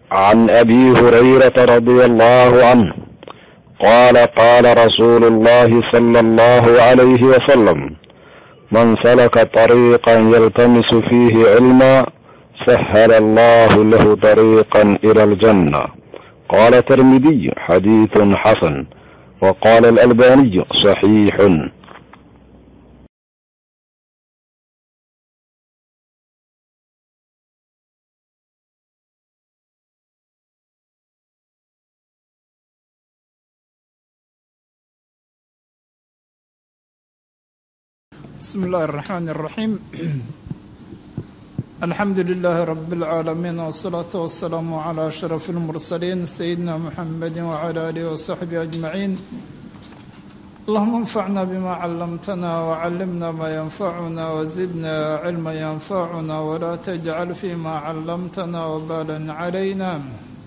عن ابي هريره رضي الله عنه قال قال رسول الله صلى الله عليه وسلم من سلك طريقا يلتمس فيه علما سهل الله له طريقا الى الجنه قال الترمذي حديث حسن وقال الالباني صحيح بسم الله الرحمن الرحيم الحمد لله رب العالمين والصلاة والسلام على أشرف المرسلين سيدنا محمد وعلى آله وصحبه أجمعين اللهم انفعنا بما علمتنا وعلمنا ما ينفعنا وزدنا علما ينفعنا ولا تجعل فيما علمتنا وبالا علينا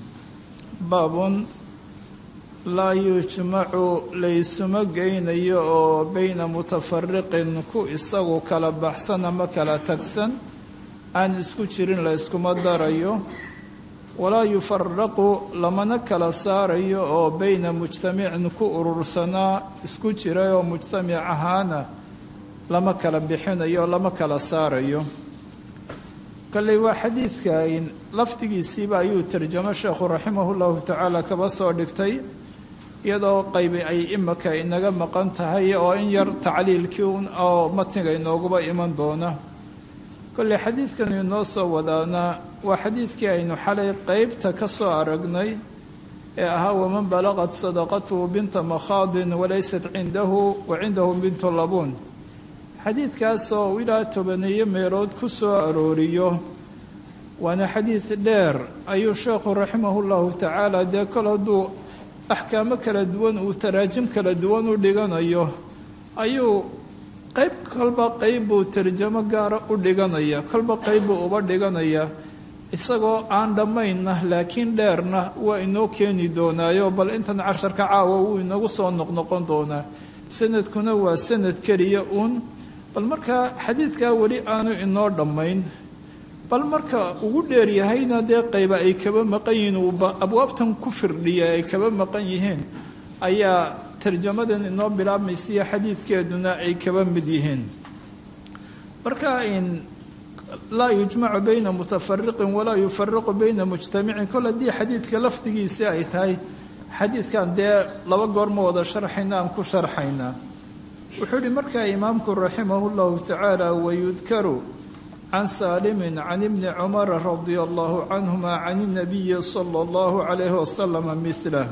باب laa yujmacu laysuma geynayo oo beyna mutafariqin ku isagu kala baxsan ama kala tagsan aan isku jirin la yskuma darayo walaa yufaraqu lamana kala saarayo oo beyna mujtamicin ku urursanaa isku jiray oo mujtamic ahaana lama kala bixinayo lama kala saarayo kolley waa xadiidka lafdigiisiiba ayuu tarjamo sheekhu raximahu llahu tacaala kaba soo dhigtay iyadoo qaybi ay imika inaga maqan tahay oo in yar tacliilkii oo matniga inooguba iman doona kolley xadiidkan inoo soo wadaana waa xadiidkii aynu xalay qeybta ka soo aragnay ee ahaa waman balaqat sadaqatuhu binta makhaadin walaysat cindahu wa cindahu bintu labuun xadiidkaasoo ilaa tobaneeyo meelood ku soo arooriyo waana xadiid dheer ayuu sheekhu raximahu llahu tacaala dee kol hadduu axkaamo kala duwan uu taraajim kala duwan u dhiganayo ayuu qayb kolba qayb buu tarjamo gaara u dhiganaya kolba qayb buu uba dhiganaya isagoo aan dhammaynna laakiin dheerna waa inoo keeni doonaayo bal intan casharka caawa wuu inagu soo noqnoqon doonaa sanadkuna waa sanad keliya uun bal markaa xadiidkaa weli aanu inoo dhammayn bal marka ugu dheeryahayna dee qayba ay kaba maqan yihiin uuba abwaabtan ku firdhiya ay kaba maqan yihiin ayaa tarjamadan inoo bilaabmaysiiyo xadiidkeeduna ay kaba mid yihiin marka in laa yujmacu bayna mutafariqin walaa yufaraqu bayna mujtamicin kol haddii xadiidka lafdigiisi ay tahay xadiidkan dee laba goor ma wada sharxayna aan ku sharxaynaa wuxuu yihi markaa imaamku raximahu llahu tacaala wayudkaru can saalimin can ibni cumara radia allahu canhuma can inabiyi sala allahu calayhi wasalama milah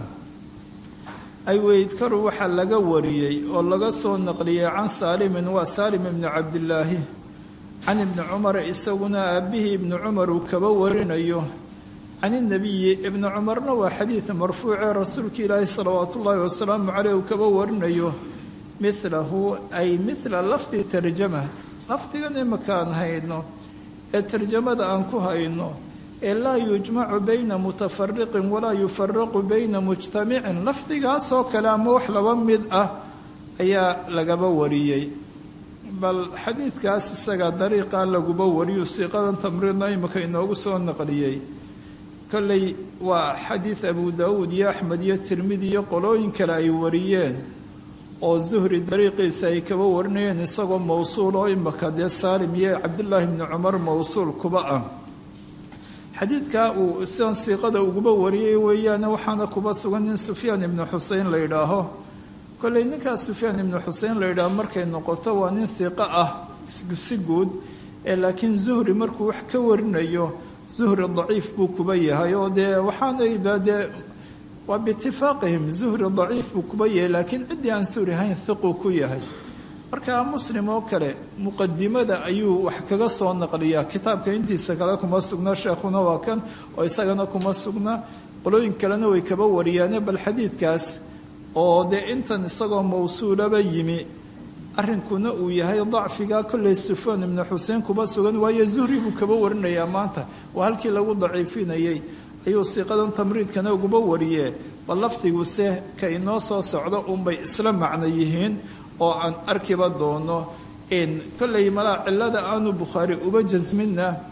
ay weydkaru waxaa laga wariyey oo laga soo naqliyey can saalimin waa saalim ibni cabdilaahi can ibni cumara isaguna aabbihii ibni cumar uu kaba warinayo can inabiyi ibni cumarna waa xadiid marfuucee rasuulka ilaahi salawaatu ullaahi wasalaamu caleyh uu kaba warinayo milahu ay mila lafdi tarjama lafdigan imakaan hayno ee tarjamada aan ku hayno ee laa yujmacu bayna mutafariqin walaa yufaraqu bayna mujtamicin lafdigaasoo kale ama wax laba mid ah ayaa lagaba wariyey bal xadiidkaas isaga dariiqa laguba wariyu siiqadan tamriidna imika inoogu soo naqliyey kolley waa xadiid abu daawuud iyo axmed iyo tirmidi iyo qolooyin kale ay wariyeen oo zuhri dariiqiisa ay kaba warinayeen isagoo mowsuul oo imika dee saalim iyo cabdullaahi bni cumar mowsuul kuba ah xadiidkaa uu sidan siiqada uguba wariyey weeyaane waxaana kuba sugan nin sufyaan ibnu xusein la yidhaaho kolley ninkaas sufyaan ibnu xusein la yidhaaho markay noqoto waa nin hiiqo ah si guud ee laakiin zuhri markuu wax ka warinayo zuhri daciif buu kuba yahay oo dee waxaanayba dee waa biitifaaqihim zuhri daciif buu kuba yahay laakiin ciddii aan suuri hayn hiquu ku yahay markaa muslim oo kale muqadimada ayuu wax kaga soo naqliyaa kitaabka intiisa kale kuma sugna sheekhuna waa kan oo isagana kuma sugna qolooyin kalena way kaba wariyaane bal xadiidkaas oo dee intan isagoo mawsuulaba yimi arrinkuna uu yahay dacfiga kolley sufyaan ibnu xuseen kuba sugan waayo zuhri buu kaba warinayaa maanta waa halkii lagu daciifinayay ayuu siiqadan tamriidkana uguba wariyee bal lafdiguse ka inoo soo socdo unbay isla macno yihiin oo aan arkiba doono kolley malaa cilada aanu bukhaari uba jasminna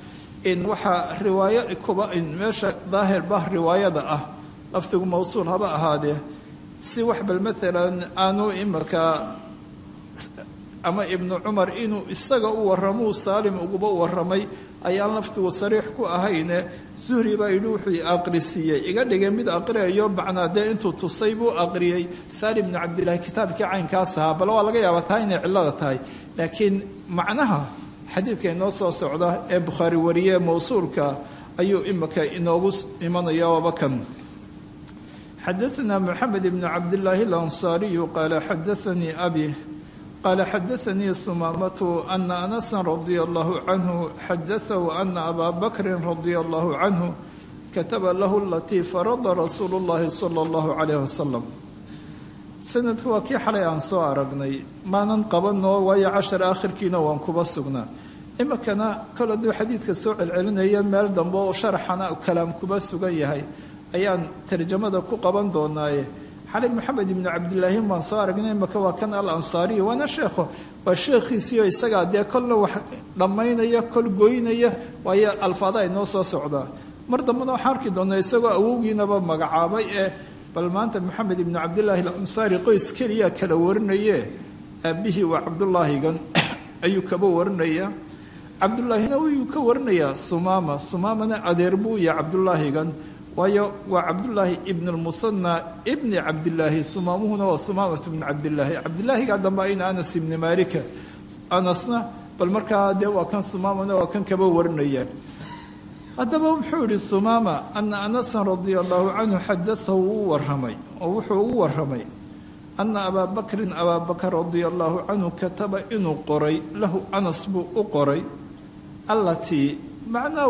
in waxaa riwaayo kuba in meesha daahirba riwaayada ah lafdigu mawsuul haba ahaadee si wax bal maalan aanu imika ama ibnu cumar inuu isaga u warramuu saalim uguba warramay ayaan laftigu sariix ku ahayne zuhri baa yidhi wuxuu aqrisiiyey iga dhigay mid aqriyayo macnaa dee intuu tusay buu aqriyey saalim ibnu cabdillahi kitaabkii caynkaas ahaa bal waa laga yaabaa taa inay cillada tahay laakiin macnaha xadiidka inoo soo socda ee bukhaari wariye mawsuulka ayuu imika inoogu imanaya waaba kan xadaثna mxamed ibn cabdillaahi اlansaariyu qaala xadaanii abi qaala xadaanii sumaamatu ana anasa radia allahu canhu xadaahu ana abaa bakrin radia allahu canhu kataba lahu alatii farada rasuulu اllahi salى اllahu calayh wasalam sanadku waa kii xalay aan soo aragnay maanan qabanoo waayo cashar aakhirkiina waan kuba sugnaa imikana kol hadduu xadiidka soo celcelinaya meel dambe oo sharaxana kalaam kuba sugan yahay ayaan tarjamada ku qaban doonaaye xali maxamed ibnu cabdilaahi baan soo aragnay imaka waa kan al ansaariya waana sheekho waa sheekhiisiio isagaa dee kolna wax dhammaynaya kol goynaya waayo alfaada ay noo soo socdaa mar dambena waxaan arki doonaa isagoo awowgiinaba magacaabay ee bal maanta maxamed ibnu cabdilaahi alansaari qoys keliya kala warinaye aabbihii waa cabdulaahigan ayuu kaba warinaya cabdullaahina wuu ka warinayaa humaama humaamana adeer buu yahay cabdulaahigan waayo waa cabdullaahi ibn lmusanna ibni cabdilaahi humaamuhuna waa humaamatu bn cabdilaahi cabdilaahigaa dambe ayna anas ibni maalika anasna bal markaa dee waa kan humaamana waa kan kaba warinaya haddaba wuxuu yihi humaama ana anasan radia allahu canhu xadaahu wuu waramay oo wuxuu ugu waramay ana abaa bakrin abaa bakr radia allahu canhu kataba inuu qoray lahu anas buu u qoray allatii macnaha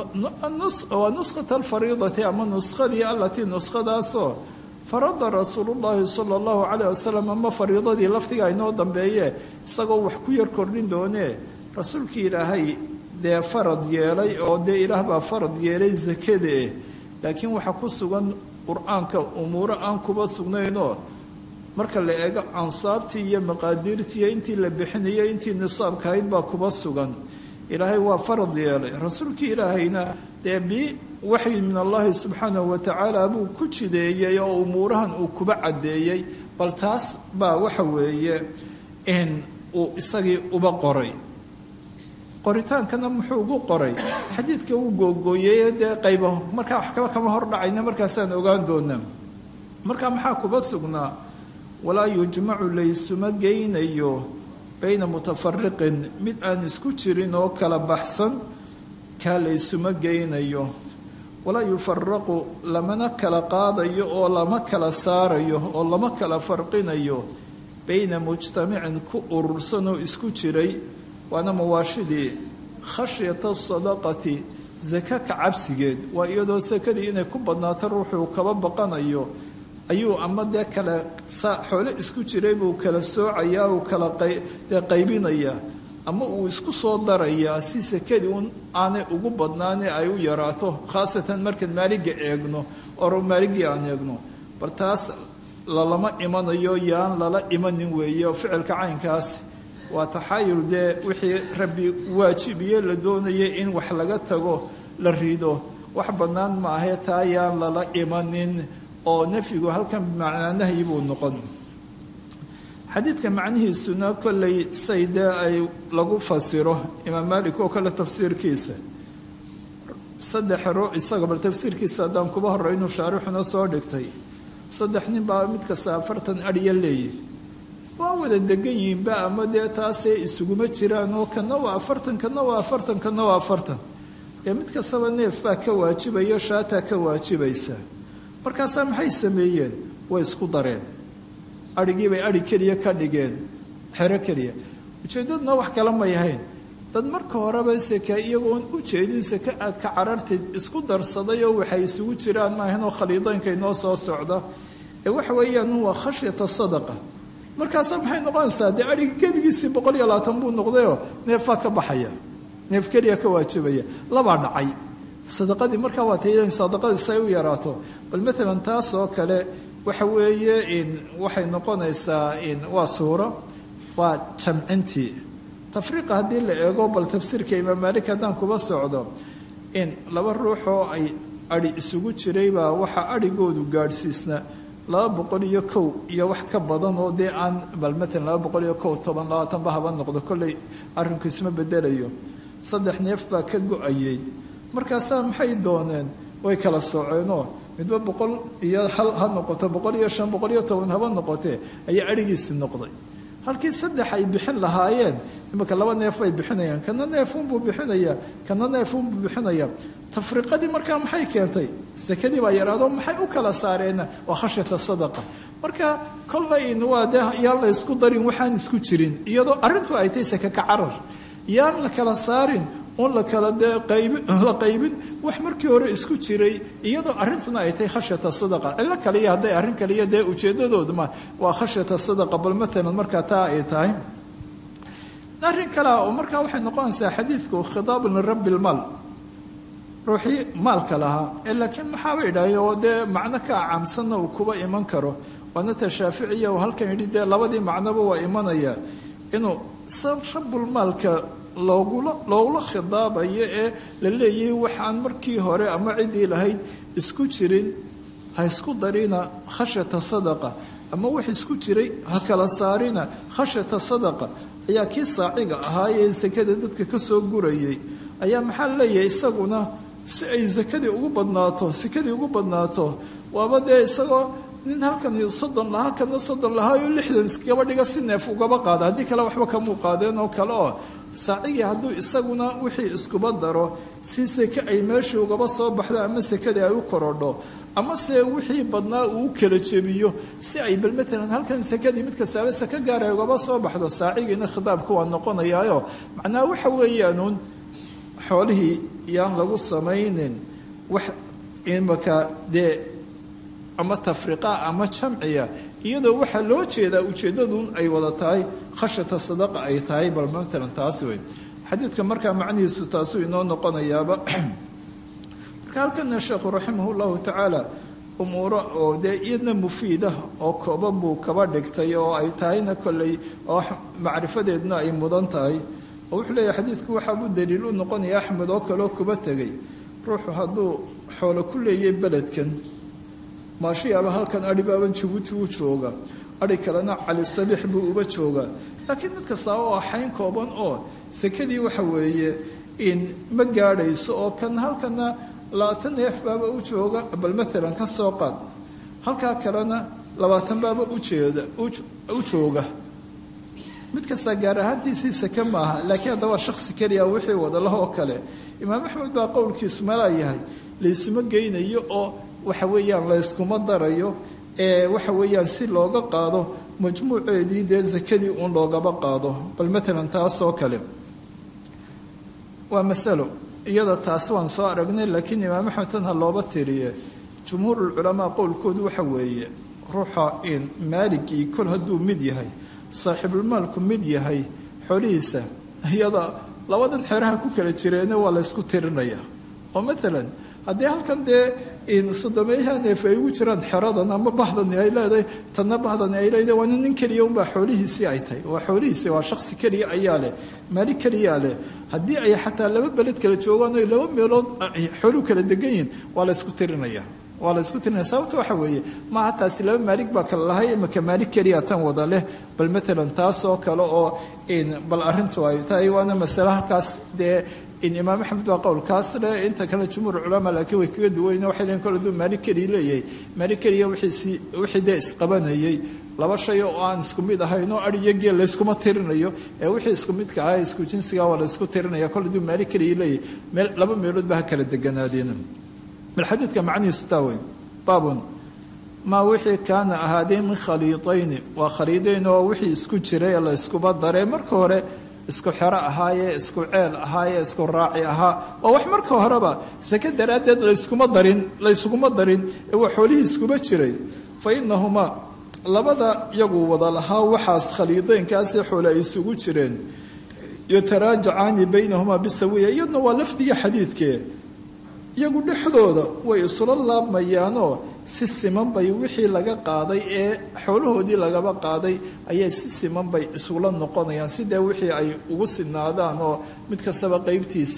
waa nuskhata alfariidati ama nuskadii allatii nuskhadaasoo farada rasuulu llaahi sala allahu calayh wasalam ama fariidadii lafdiga inoo dambeeye isagoo wax ku yar kordhin doonee rasuulkii ilaahay dee farad yeelay oo dee ilaah baa farad yeelay sakadaeh laakiin waxaa ku sugan qur-aanka umuuro aan kuba sugnaynoo marka la eego ansaabtii iyo maqaadiirtii intii la bixinayay intii nisaabka ahayd baa kuba sugan ilaahay waa farad yeelay rasuulkii ilaahayna dee bi waxyi min allahi subxaanahu watacaala buu ku jideeyey oo umuurahan uu kuba caddeeyey bal taas baa waxa weeye in uu isagii uba qoray qoritaankana muxuu ugu qoray xadiidka uu googooyey dee qaybo markaa wax kaba kama hordhacayna markaasaan ogaan doonaa markaa maxaa kuba sugnaa walaa yujmacu laysuma geynayo bayna mutafariqin mid aan isku jirin oo kala baxsan kaa laysuma geynayo walaa yufaraqu lamana kala qaadayo oo lama kala saarayo oo lama kala farqinayo bayna mujtamicin ku urursan oo isku jiray waana mawaashidii khashyata sadaqati saka ka cabsigeed waa iyadoo sakadii inay ku badnaato ruuxuu kaba baqanayo ayuu ama dee kale xoole isku jiray buu kala soocayaa uu kala dee qaybinayaa ama uu isku soo darayaa si sakadii un aanay ugu badnaane ay u yaraato khaasatan markaan maaliga eegno oro maaligii aan eegno bal taas lalama imanayo yaan lala imanin weeye oo ficilka caynkaas waa taxaayul dee wixii rabbi waajibiye la doonayay in wax laga tago la rido wax bannaan maahee taa yaan lala imanin oo nafyigu halkan bimacnaa nahyi buu noqon xadiidka macnihiisuna kollay say dee ay lagu fasiro imaam maalik oo kale tafsiirkiisa saddex ro isaga bal tafsiirkiisa haddaan kuba horey inuu shaarixuna soo dhigtay saddex nin baa mid kasta afartan adhiya leeyihi waa wada degan yihiinba ama dee taasee isuguma jiraan oo kana waa afartan kana waa afartan kana waa afartan dee mid kastaba neef baa ka waajibayo shaataa ka waajibaysa markaasaa maxay sameeyeen way isku dareen adhigii bay adhi keliya ka dhigeen xero keliya ujeeddaduna wax kale may ahayn dad marka horeba seka iyagoon u jeedin seke aad ka carartid isku darsaday oo waxay isugu jiraan maahanoo khaliidaynka inoo soo socda ee waxa weeyaan waa khashyata sadaqa markaasaa maxay noqonaysaa dee adhiga gebigiisii boqol iyo labaatan buu noqdayoo neefaa ka baxaya neef keliya ka waajibaya labaa dhacay sadaqadii markaa waa taylen sadaqadii say u yaraato bal matalan taas oo kale waxa weeye in waxay noqonaysaa in waa suuro waa jamcintii tafriiqa haddii la eego bal tafsiirka imaam maalik haddaan kuba socdo in laba ruux oo ay adhi isugu jiraybaa waxaa adhigoodu gaadhsiisna laba boqol iyo kow iyo wax ka badan oo dee aan bal matalan laba boqol iyo kow toban labaatanba haba noqdo kolley arrinku isma bedelayo saddex neef baa ka go-ayay markaasaa maxay dooneen way kala sooceenoo midba boqol iyo hal ha noqoto boqol iyo shan boqol iyo toban haba noqotee ayaa adhigiisi noqday halkii saddex ay bixin lahaayeen imika laba neef bay bixinayaan kana neefunbuu bixinayaa kana neefunbuu bixinayaa tafriqadii markaa maxay keentay sakadii baa yaraado maxay u kala saareenna waa khashyata sadaqa marka kollayn waa dee yaan la ysku darin waxaan isku jirin iyadoo arrintu ay tahay saka ka carar yaan la kala saarin un la kala dee qaybi la qaybin wax markii hore isku jiray iyadoo arrintuna ay tahay khashyata sadaqa cillo kaliya hadday arrin kaliya dee ujeedadooduma waa khashyata sadaqa bal matalan markaa taa ay tahay arrin kalea oo markaa waxay noqonaysaa xadiidku khitaabun lirabbi lmaal ruuxii maalka lahaa ee laakiin maxaaba idhaahay oo dee macno ka acamsanna uu kuba iman karo waana ta shaaficiya oo halkan yidhi dee labadii macnoba waa imanaya inuu san rabbulmaalka loogula loogula khidaabayo ee la leeyahay waxaan markii hore ama ciddii lahayd isku jirin ha isku darina khashyata sadaqa ama wax isku jiray ha kala saarina khashyata sadaqa ayaa kii saaciga ahaa ee sakada dadka ka soo gurayay ayaa maxaa leeyahay isaguna si ay sakadii ugu badnaato sakadii ugu badnaato waaba dee isagoo nin halkan soddon lahaa kana soddon lahaa oo lixdan iskaba dhiga si neef ugaba qaada haddii kale waxba kamuu qaadeen oo kale oo saacigii hadduu isaguna wixii iskuba daro si seke ay meeshii ugaba soo baxdo ama sekadii ay u korodho ama se wixii badnaa uu kala jebiyo si ay bal maalan halkan sekadii mid kastaaba seke gaar ay ugaba soo baxdo saacigiina khitaabka waa noqonayaayo macnaha waxa weeyaanuun xoolihii yaan lagu samaynin wax imaka dee ama tafriqa ama jamciya iyadoo waxaa loo jeedaa ujeeddadun ay wada tahay khashyata sadaqa ay tahay bal matalan taasi wey xadiidka markaa macnihiisu taasuu inoo noqonayaaba marka halkana sheekhu raximah llahu tacaala umuuro oo dee iyadna mufiida oo kooban buu kaba dhigtay oo ay tahayna kolley oo macrifadeedna ay mudan tahay oo wuxuu leeyahay xadiidku waxaabuu daliil u noqonaya axmed oo kaleo kuba tegay ruuxu hadduu xoolo ku leeyay beledkan maashiyaaba halkan adhi baaban jabuuti u jooga adhi kalena cali sabiix buu uba joogaa laakiin mid kastaaba waa xayn kooban oo sekadii waxa weeye in ma gaadhayso oo kan halkana labaatan neef baaba u jooga bal matalan ka soo qaad halkaa kalena labaatan baaba ujeeda u jooga mid kastaa gaar ahaantiisii seke maaha laakiin hadda waa shaksi keliya wixii wadalaha oo kale imaam axmed baa qowlkiisu malaa yahay laysuma geynayo oo waxa weeyaan layskuma darayo ee waxa weeyaan si looga qaado majmuuceedii dee sakadii uun loogaba qaado bal matalan taasoo kale waa masalo iyada taasi waan soo aragnay laakiin imaam axmed tan ha looba tiriye jumhuurulculamaa qowlkoodu waxa weeye ruuxa in maaligii kol hadduu mid yahay saaxiibulmaalku mid yahay xolihiisa iyada labadan xeraha ku kala jireena waa laysku tirinaya oo matalan haddii halkan dee sodomeeyaha neef ay ugu jiraan xeradan ama bahdani ay leedahay tanna bahdani ay leedahay waana nin keliya unbaa xoolihiisii ay tahay waa xoolihiisi waa shaksi keliya ayaa leh maali keliyaa leh haddii ay xataa laba beled kala joogaan oy laba meelood xooluu kala degan yihiin waa laysku tirinaya waa la isku tirinaya sababta waxa weeye maaha taasi laba maalig baa kala lahay imaka maalig keliya tan wada leh bal matalan taasoo kale oo bal arrintu ay tahay waana masale halkaas dee in imaam axmed baa qowlkaas leh inta kale jumhuur culamaa laakiin way kaga duwayn waxay leeyiin kole hadduu maalig keliya leeyahay maalig keliya wixiisi wixii dee isqabanayay laba shay oo aan isku mid ahayn oo adh iyo geel layskuma tirinayo ee wixii isku midka ahaa isku jinsiga waa laysku tirinaya kole hadduu maalig keliya leeyahay meel laba meelood ba ha kala deganaadeen bal xadiidka macnihiisu taa weyn baabun maa wixii kaana ahaadee min khaliidayni waa khaliidayn oo wixii isku jiray ee la yskuba daree marka hore isku xero ahaayee isku ceel ahaayee isku raaci ahaa waa wax marka horeba sake daraaddeed layskuma darin layskuma darin ee waa xoolihii iskuba jiray fa inahumaa labada iyagu wada lahaa waxaas khaliidaynkaasee xoole ay isugu jireen yataraajacaani baynahumaa bisawiya iyaduna waa lafdiga xadiidkee iyagu dhexdooda way isula laabmayaanoo si siman bay wixii laga qaaday ee xoolahoodii lagaba qaaday ayay si siman bay isula noqonayaan sidee wixii ay ugu sinaadaan oo mid kastaba qeybtiisii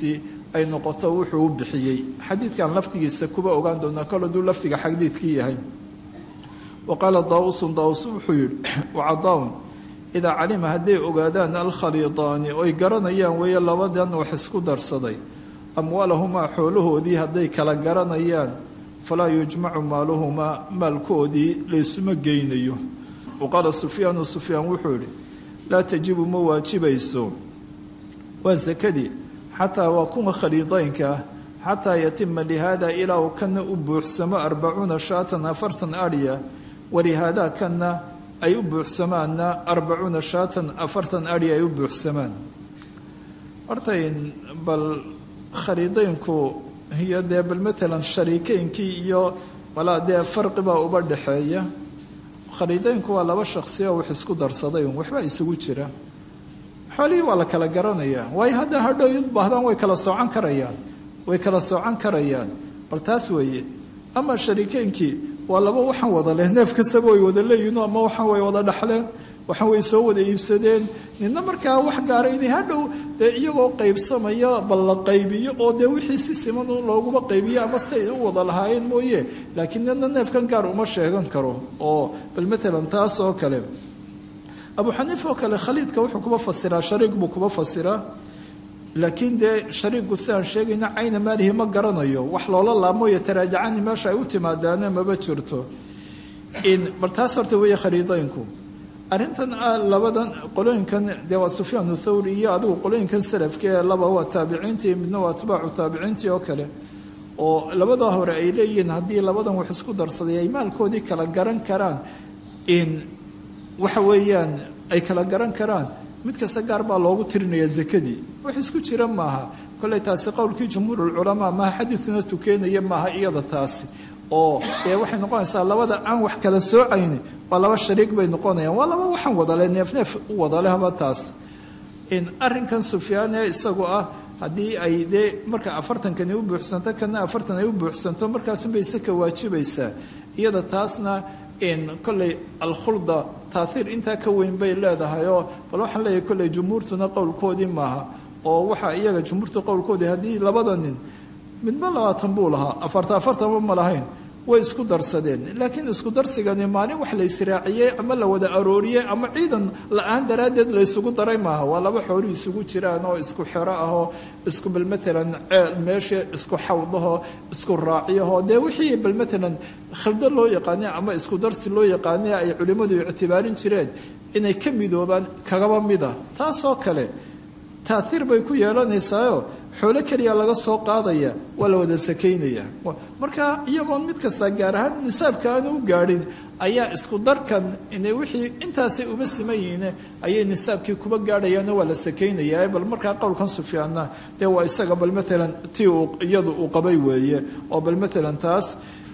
ay noqoto wuxuu u bixiyey xadiidkan laftigiisa kuba ogaan doonaa kol hadduu laftiga xadiidkii yahay wa qaala daausun daus wuxuu yihi wacadaun idaa calima hadday ogaadaan alkhaliidaani oy garanayaan weeye labadan wax isku darsaday amwaalahumaa xoolahoodii hadday kala garanayaan falaa yujmacu maaluhumaa maalkoodii laysuma geynayo wa qaala sufyaanu sufyaan wuxuu yihi laa tajibu ma waajibayso waa sakadii xataa waa kuwa khaliidaynka ah xataa yatima lihaada ilaa uu kana u buuxsamo arbacuuna shaatan afartan adhya walihaada kana ay u buuxsamaanna arbacuuna shaatan afartan adhi ay u buuxsamaan hortayn bal khaliidaynku iyo dee bal maalan shariikeynkii iyo walaa dee farqibaa uba dhexeeya khaliidaynku waa laba shaksi oo wax isku darsaday un waxbaa isugu jira xoolihii waa la kala garanayaa waayo hadda hadhow u baahdaan way kala soocan karayaan way kala soocan karayaan bal taas weeye ama shariikeynkii waa laba waxaan wada leh neef kastaba way wada leeyihin ama waxaan way wada dhaxleen waxaan way soo wada iibsadeen nina markaa wax gaara inay hadhow dee iyagoo qaybsamaya bal la qaybiyo oo dee wixii si siman looguma qaybiyo ama si ay u wada lahaayeen mooye laakiin nina neefkan gaar uma sheegan karo oo bal maalan taas oo kale abu xaniifa oo kale khaliidka wuxuu kuba fasiraa shariik buu kuba fasiraa laakiin dee shariigu si aan sheegayna cayna maalihi ma garanayo wax loola laamooyo taraajacani meesha ay u timaadaana maba jirto bal taas horta weeye khaliidaynku arrintan labadan qolooyinkan dee waa sufyaan thawri iyo adigu qolooyinkan salafka ee laba waa taabiciintii midna waa atbaacu taabiciintii oo kale oo labadaa hore ay leeyihiin haddii labadan wax isku darsaday ay maalkoodii kala garan karaan in waxa weeyaan ay kala garan karaan mid kasta gaar baa loogu tirinaya zakadii wax isku jira maaha kolley taasi qowlkii jumhuurulculamaa maaha xadiidkuna tukeenaya maaha iyada taasi oo dee waxay noqonaysaa labada aan wax kala soocayni waa laba shariik bay noqonayaan waa laba waxaan wadale neefneef u wadale haba taas arrinkan sufyaane isagu ah haddii ay dee marka afartankani u buuxsanto kana afartan ay u buuxsanto markaasunbay saka waajibaysaa iyada taasna kolley alkhulda taaiir intaa ka weyn bay leedahay oo bal waxaan leeyahay kolley jumhuurtuna qowlkoodii maaha oo waxaa iyaga jumhuurta qowlkoodii haddii labada nin midba labaatan buu lahaa afarta afartanba ma lahayn way isku darsadeen laakiin isku darsigani maalin wax la israaciyey ama la wada arooriyey ama ciidan la-aan daraaddeed la ysugu daray maaha waa laba xooli isugu jiraan oo isku xero ahoo isku bal maalan ceel meesha isku xawdahoo isku raaciyahoo dee wixii bal maalan khildo loo yaqaane ama isku darsi loo yaqaane ay culimmadu ictibaarin jireen inay ka midoobaan kagaba mida taasoo kale taaiir bay ku yeelanaysaao xoolo keliya laga soo qaadaya waa la wada sakaynaya marka iyagoon mid kasta gaar ahaan nisaabka aanu u gaadhin ayaa isku darkan inay wixii intaasay uba siman yihiin ayay nisaabkii kuba gaadhayaano waa la sakaynaya bal markaa qowlkan sufyaanna dee waa isaga bal maalan tii iyadu uu qabay weeye oo bal maalan taas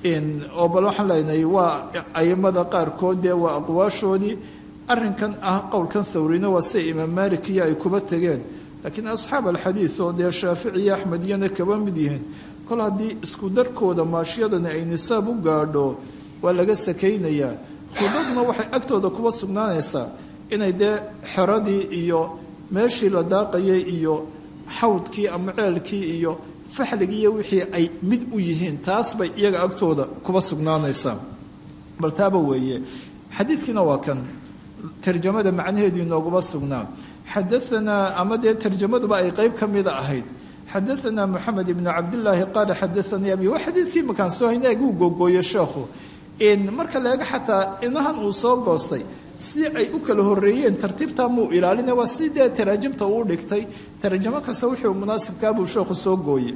oo bal waxaan leenahay waa aimada qaarkood dee waa aqwaashoodii arrinkan ah qowlkan thawrina waa sida imaam maalik iyo ay kuba tegeen laakiin asxaab alxadiid oo dee shaafici iyo axmediyana kaba mid yihiin kol haddii isku darkooda maashiyadani ay nisaab u gaadho waa laga sakaynayaa khudadna waxay agtooda kuba sugnaanaysaa inay dee xeradii iyo meeshii la daaqayay iyo xawdkii ama ceelkii iyo faxligii iyo wixii ay mid u yihiin taas bay iyaga agtooda kuba sugnaanaysaa bal taaba weeye xadiidkiina waa kan tarjamada macnaheedii nooguma sugnaa xadaanaa ama dee tarjamaduba ay qeyb ka mida ahayd xadaanaa moxamed ibnu cabdilaahi qaala xadaanii abi waa xadiidkii makaan soo hayna aguu googooye sheekhu marka leega xataa inahan uu soo goostay si ay u kala horeeyeen tartiibtaa muu ilaalina waa si dee taraajimta uu dhigtay tarjamo kasta wuxuu munaasibkaabuu sheekhu soo gooye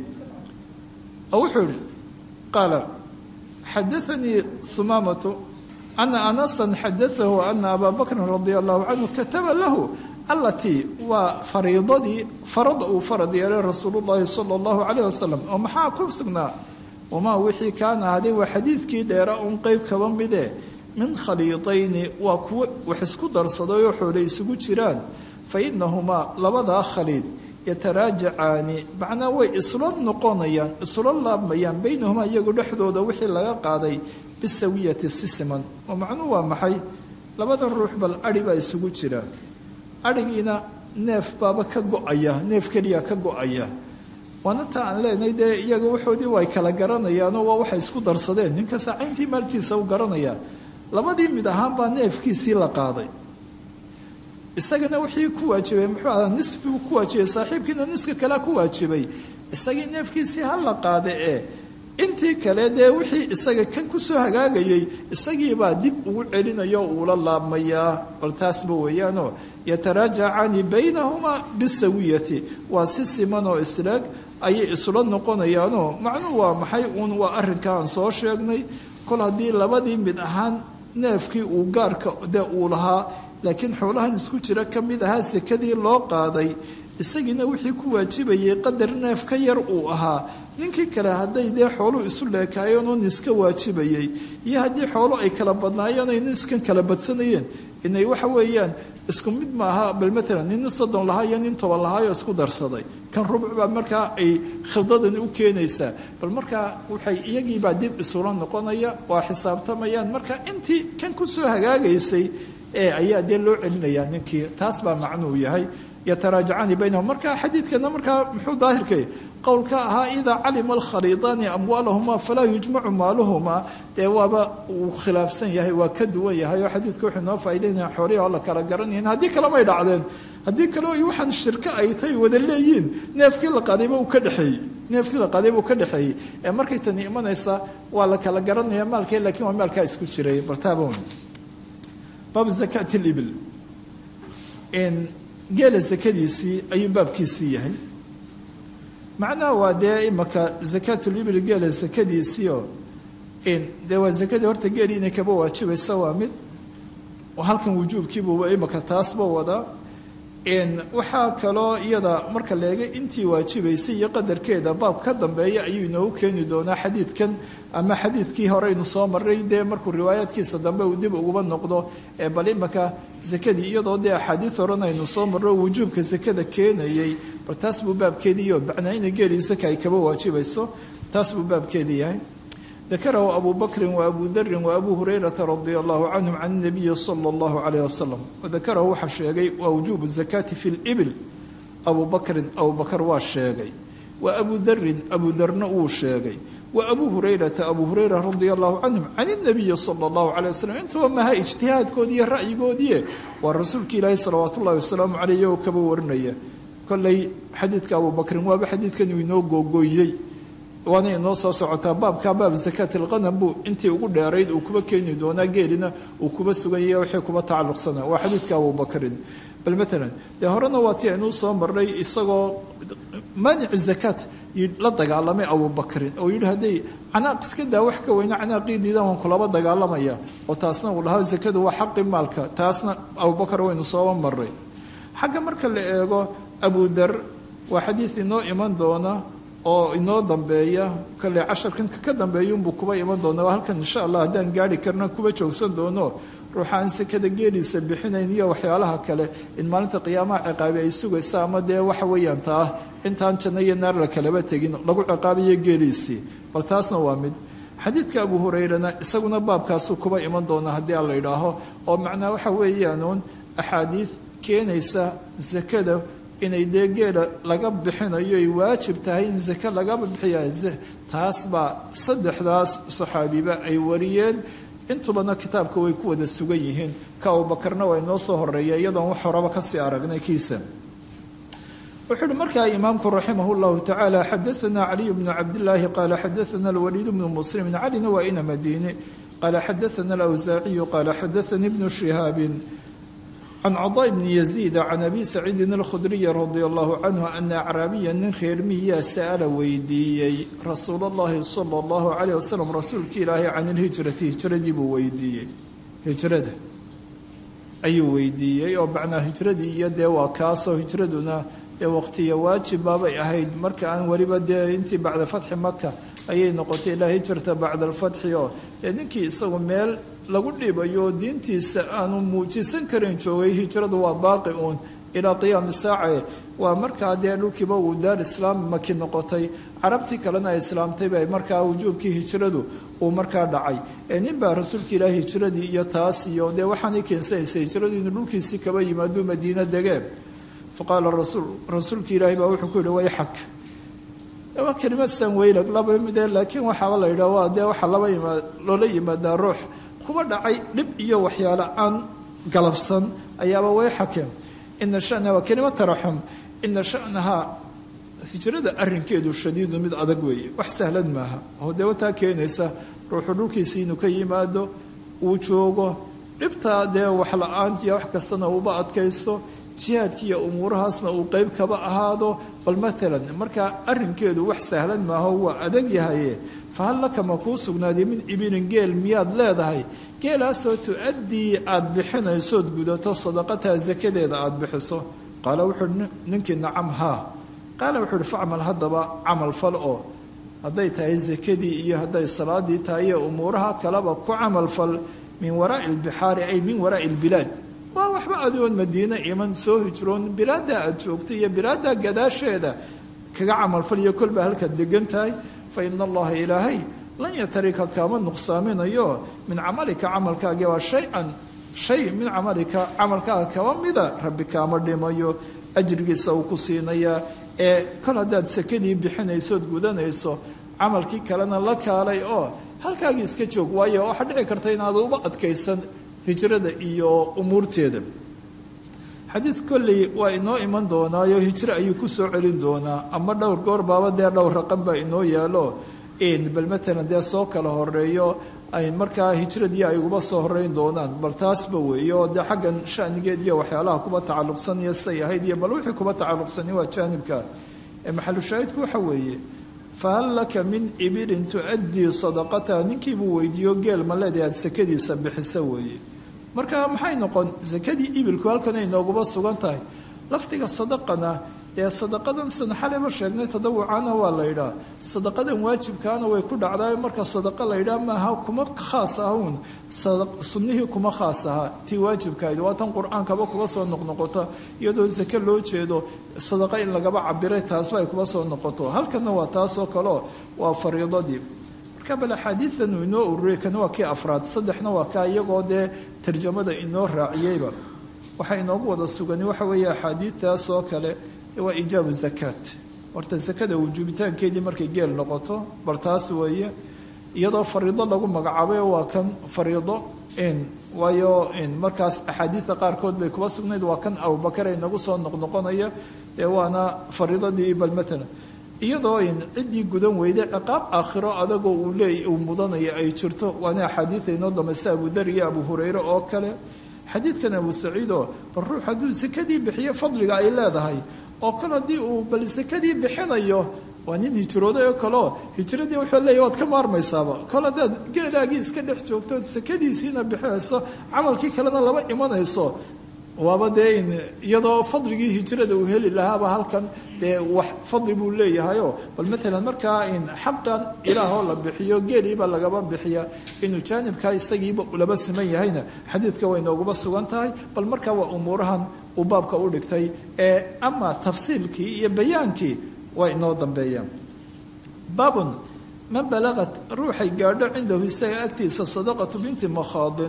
oo wuxuu ihi qaala xadaanii sumaamatu ana anasan xadaahu ana abaa bakrin radia allahu canhu kataba lahu allatii waa fariidadii farada uu farad yeelay rasuulu llaahi sala allahu calayh wasalam oo maxaa ku sugnaa wamaa wixii kaana ahaday waa xadiidkii dheera un qeyb kaba midee min khaliidayni waa kuwo wax isku darsadayoo xoole isugu jiraan fa inahumaa labadaa khaliid yataraajacaani macnaa way isla noqonayaan isla laabmayaan baynahumaa iyagu dhexdooda wixii laga qaaday bisawiyati si siman oo macnuhu waa maxay labadan ruux bal adhi baa isugu jira adhigiina neef baaba ka go-aya neef keliya ka go-aya waana taa aan leenahay dee iyaga waxoodii way kala garanayaanoo waa waxay isku darsadeen ninka saacayntii maaltiisa u garanayaa labadii mid ahaan baa neefkiisii la qaaday isagana wixii ku waajibay muxuu ahaa nisfigu ku waajibay saaxiibkiina niska kalea ku waajibay isagii neefkiisii ha la qaada ee intii kale dee wixii isaga kan kusoo hagaagayay isagiibaa dib ugu celinayo uula laabmayaa bal taasba weeyaanoo yataraajacani baynahumaa bisawiyati waa si siman oo islaag ayay isula noqonayaanoo macnuhu waa maxay uun waa arrinka aan soo sheegnay kol haddii labadii mid ahaan neefkii uu gaarka de uu lahaa laakiin xoolahan isku jira ka mid ahaa sekadii loo qaaday isagiina wixii ku waajibayay qadar neef ka yar uu ahaa ninkii kale hadday dee xooluhu isu leekaayeen oo niska waajibayay iyo haddii xoolo ay kala badnaayeen ay niskan kala badsanayeen inay waxa weeyaan isku mid maaha bal maalan nin soddon lahaa iyo nin toban lahaayoo isku darsaday kan rubuc baa markaa ay khildadani u keenaysaa bal markaa waxay iyagiibaa dib isula noqonaya waa xisaabtamayaan marka intii kan kusoo hagaagaysay ee ayaa dee loo celinayaa ninkii taas baa macnuu yahay yataraajacani baynahum marka xadiidkana markaa muxuu daahirkay qowlka ahaa idaa calima alkhaliidaani amwaalahuma falaa yujmacu maaluhuma dee waaba uu khilaafsan yahay waa ka duwan yahay oo xadiidka wuxuu noo faa'idaynaya xoolihi oo la kala garanayn haddii kale may dhacdeen haddii kale waxaan shirko ay tay wada leeyiin neefkii la qaadayba uu ka dhexeeyey neefkii la qaadayba uu ka dhexeeyey ee markay tani imanaysa waa la kala garanaya maalkee laakiin waa maalkaa isku jiray bartaabon baabu zakaati libil geela sakadiisii ayuu baabkiisii yahay macnaha waa dee imaka zakaatulibil geela sakadiisiioo dee waa zakadii horta geelii inay kaba waajibaysa waa mid halkan wujuubkiibuuba imaka taasba wadaa waxaa kaloo iyada marka leega intii waajibaysay iyo qadarkeeda baab ka dambeeya ayuu inoogu keeni doonaa xadiidkan ama xadiidkii horeynu soo maray dee markuu riwaayaadkiisa dambe uu dib uguba noqdo ee bal imaka sakadii iyadoo dee axaadiid horan aynu soo marro wujuubka sakada keenayay bal taas buu baabkeediiyo bacnaa ina geelii saka ay kaba waajibayso taas buu baabkeedii yahay dakarahu abu bakrin waabu darin waabu hurayrata radia allahu canhum can nabiyi sala allahu calayh wasalam wadakarahu waxaa sheegay waa wujuubu zakaati fi libil abu bakrin abu bakar waa sheegay wa abu darin abu darna wuu sheegay wa abu hurayrata abu hurayra radia allahu canhum can inabiyi sala allahu calay wasalam intuba maha ijtihaadkoodii iyo ra'yigoodii waa rasuulka ilaahi salawaat ullahi wasalaamu caleyh iyagoo kaba warinaya kolley xadiidka abu bakrin waaba xadiidkan uu inoo googooyey waana inoo soo socotaa baabka baab zakaat alqanam buu intii ugu dheerayd uu kuba keeni doonaa geelina uu kuba suganya wixii kuba tacalluqsana waa xadiidka abubakrin bal maalan dee horena waa tii aynuu soo marnay isagoo maanici zakaat la dagaalamay abubakrin oo yidhi hadday canaaq iska daa wax ka weyna canaaqiidiidan waan kulaba dagaalamaya oo taasna uu lahaa zakadu waa xaqi maalka taasna abubakar waynu sooba marray xagga marka la eego abudar waa xadiid inoo iman doona oo inoo dambeeya kale casharkan ka dambeeyunbuu kuba iman doona waa halkan insha allah haddaan gaari karna kuba joogsan doono ruuxaan sekada geeliisa bixinayn iyo waxyaalaha kale in maalinta qiyaamaha ciqaabi ay sugaysa ama dee waxa weeyaan taa intaan janno iyo naar la kalaba tegin lagu ciqaabiyo geeliisii bal taasna waa mid xadiidka abu hurayrana isaguna baabkaasuu kuba iman doona haddii aan la idhaaho oo macnaa waxa weeyaanuun axaadiid keenaysa sakada inay dee geela laga bixinayo ay waajib tahay in zake lagaba bixiya taas baa saddexdaas saxaabiba ay wariyeen intubana kitaabka way ku wada sugan yihiin ka abubakarna waa inoo soo horeeya iyadoon wax horaba kasii aragnay kiisa wuxuu uhi markaa imaamku raximah llahu tacaala xadaana caliy bnu cabdillaahi qaala xadaana alwaliid bnu muslimin calina waa ina madiine qaala xadaana alawsaaciyu qaala xadaanii bnu shihaabin can cadaa bni yaziida can abi saciidin alkhudriyi radia allahu canhu ana acraabiya nin reer miyaa sa'ala weydiiyey rasuul allahi sala allahu calayh wasalam rasuulka ilaahay can ilhijrati hijradii buu weydiiyey hijrada ayuu weydiiyey oo macnaa hijradii iyo dee waa kaasoo hijraduna dee waqtiya waajibbaabay ahayd marka aan weliba dee intii bacda fatxi maka ayay noqotay ilaa hijrata bacda alfatxi oo dee ninkii isagu meel lagu dhibayo diintiisa aanu muujisan karin joogay hijradu waa baaqi uun ilaa qiyaami saace waa markaa dee dhulkiiba uu daar islaam maki noqotay carabtii kalena ay islaamtay bay markaa wujuubkii hijradu uu markaa dhacay ee nin baa rasuulka ilaahi hijradii iyo taas iyo dee waxaanay keensanaysay hijradu inuu dhulkiisii kaba yimaaduu madiina degee faqaala rasuul rasuulka ilaahi baa wuxuu ku yihi way xag waa kelimad sanweylag laba midee laakiin waxaaba la yidhah waa dee waxaa laba yimaad loola yimaadaa ruux kuba dhacay dhib iyo waxyaale aan galabsan ayaaba way xakeen ina shanaha waa kelimad taraxum ina shanahaa hijrada arrinkeedu shadiidu mid adag weeye wax sahlad maaha oo dee wataa keenaysa ruuxu dhulkiisii inuu ka yimaado uu joogo dhibtaa dee wax la-aantiiyo wax kastana uuba adkaysto jihaadkiiyo umuurahaasna uu qeyb kaba ahaado bal matalan markaa arrinkeedu wax sahlan maaho waa adag yahaye fahal laka ma kuu sugnaaday min ibilin geel miyaad leedahay geelaasoo tu-addii aada bixinaysood gudato sadaqataa sakadeeda aada bixiso qaala wuxuuhi ninkii nacam haa qaala wuxuu uhi facmal haddaba camal fal oo hadday tahay sakadii iyo hadday salaadii tahay iyo umuuraha kaleba ku camal fal min waraai albixaari ay min waraai albilaad waa waxba adoon madiine iman soo hijroon bilaaddaa aada joogto iyo bilaaddaa gadaasheeda kaga camalfaliyo kolbaa halkaad degan tahay fa ina allaha ilaahay lan yatarika kaama nuqsaaminayo min camalika camalkaagi waa shay-an shay min camalika camalkaaga kaba mida rabbi kaama dhimayo ajrigiisa uu ku siinayaa ee kol haddaad sakadii bixinaysood gudanayso camalkii kalena la kaalay oo halkaagii iska joog waayo waxaa dhici karta inaad uba adkaysan hijrada iyo umuurteeda xadiid kolley waa inoo iman doonaayo hijro ayuu ku soo celin doonaa ama dhowr goor baaba dee dhowr raqan baa inoo yaalo bal matalan dee soo kala horeeyo ay markaa hijradii ay uba soo horeyn doonaan bal taasba weeye oo dee xaggan shanigeed iyo waxyaalaha kuba tacalluqsanaya say ahayd iyo bal wixii kuba tacalluqsani waa jaanibka maxalushaahidku waxa weeye fahal laka min ibilin tu-addii sadaqataha ninkiibuu weydiiyo geel ma leedahay aada sakadiisa bixisa weeye marka maxay noqon sakadii ibilku halkan ay nooguba sugan tahay lafdiga sadaqana dee sadaqadan san xaleba sheegnay tadawucana waa la yidhaah sadaqadan waajibkaana way ku dhacdaa marka sadaqa la yidhaah maaha kuma khaas ahuun sunnihii kuma khaas ahaa tii waajibkahayd waa tan qur-aankaba kuba soo noqnoqota iyadoo sake loo jeedo sadaqa in lagaba cabiray taasba ay kuba soo noqoto halkanna waa taasoo kaleo waa fariidadii marka bal axaadiidan uu inoo ururiyay kana waa kii afraad saddexna waa kaa iyagoo dee tarjamada inoo raaciyeyba waxaa inoogu wada sugani waxa weeye axaadiidtaas oo kale waa ijaabu zakaat horta sakada wujuubitaankeedii markay geel noqoto bal taas weeye iyadoo fariido lagu magacaabay waa kan fariido in waayo markaas axaadiidta qaarkood bay kuba sugnayd waa kan abubakar ay nagu soo noqnoqonaya ee waana fariidadii bal matalan iyadoo in ciddii gudan weyday ciqaab aakhiro adagoo uu leey uu mudanaya ay jirto waana axaadiida inoo dambaysa abudar iyo abu hureyre oo kale xadiidkan abu saciidoo bal ruux hadduu sakadii bixiyo fadliga ay leedahay oo kale haddii uu bal sakadii bixinayo waa nin hijrooday oo kaleo hijradii wuxuu leeyahy waad ka maarmaysaaba kol haddaad geelaagii iska dhex joogto sakadiisiina bixinayso camalkii kalena laba imanayso waaba dee in iyadoo fadligii hijrada uu heli lahaaba halkan dee wax fadli buu leeyahayoo bal matalan markaa in xaqan ilaahoo la bixiyo geeliiba lagaba bixiya inuu jaanibkaa isagiiba laba siman yahayna xadiidka way nooguba sugan tahay bal markaa waa umuurahan uu baabka u dhigtay ee ama tafsiilkii iyo bayaankii waa inoo dambeeyaan baabun man balaqat ruuxay gaadho cindahu isaga agtiisa sadaqatu binti makhaadin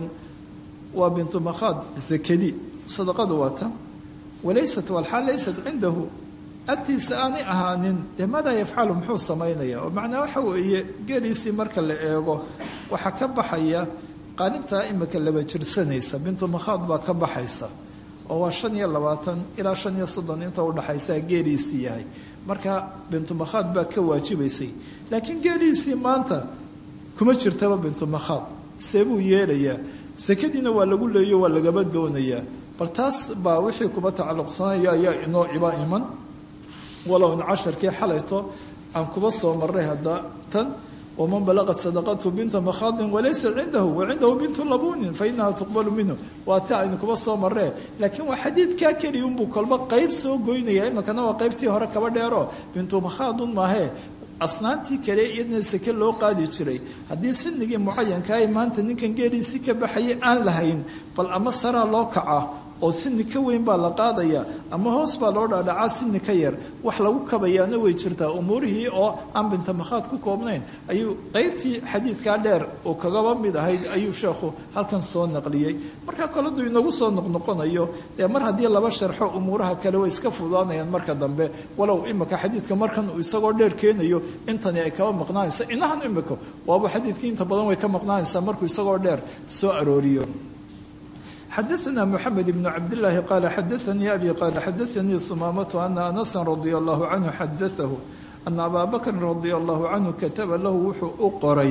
waa bintu makhaad zakadi sadaqadu waa tan walaysat walxaal laysat cindahu agtiisa aanay ahaanin dee maadaa yafcalu muxuu samaynaya oo macnaa waxa weeye geeliisii marka la eego waxaa ka baxaya qaalintaa imika laba jirsanaysa bintu makhaad baa ka baxaysa oo waa shan iyo labaatan ilaa shan iyo soddon inta udhaxaysaa geeliisii yahay marka bintu makhaad baa ka waajibaysay laakiin geeliisii maanta kuma jirtaba bintu makhaad see buu yeelayaa sakadiina waa lagu leeyo waa lagaba doonayaa bal taas baa wixii kuba tacalluqsanaya ayaa inoo iba iman walow in casharkii xalayto aan kuba soo marray hadda tan waman balaqat sadaqatu binta makhaadin walaysa cindahu wacindahu bintu labunin fainaha tuqbalu minhu waa ta aynu kuba soo marree laakiin waa xadiidkaa keliya unbuu kolba qeyb soo goynaya iminkana waa qeybtii hore kaba dheero bintu makhaadun maahee asnaantii kale iyadna sake loo qaadi jiray haddii sinigii mucayankaah maanta ninkan geeliisii ka baxayay aan lahayn bal ama saraa loo kaca oo sini ka weyn baa la qaadaya ama hoos baa loo dhaadhacaa sini ka yar wax lagu kabayaana way jirtaa umuurihii oo aan bintamakhaad ku koobnayn ayuu qeybtii xadiidkaa dheer oo kagaba mid ahayd ayuu sheekhu halkan soo naqliyey markaa koladuu inagu soo noqnoqonayo dee mar haddii laba sharxo umuuraha kale way iska fududaanayaan marka dambe walow imika xadiidka markan uu isagoo dheer keenayo intani ay kaba maqnaanaysa inahan imika waaba xadiidkii inta badan way ka maqnaanaysaa markuu isagoo dheer soo arooriyo xadaثna mxamed bn cabdالlahi qala xadaثanii abi qala xadaثanii sumaamatu ana anasa radi allahu canhu xadaثahu ana abaa bakrin radi allahu canhu kataba lahu wuxuu u qoray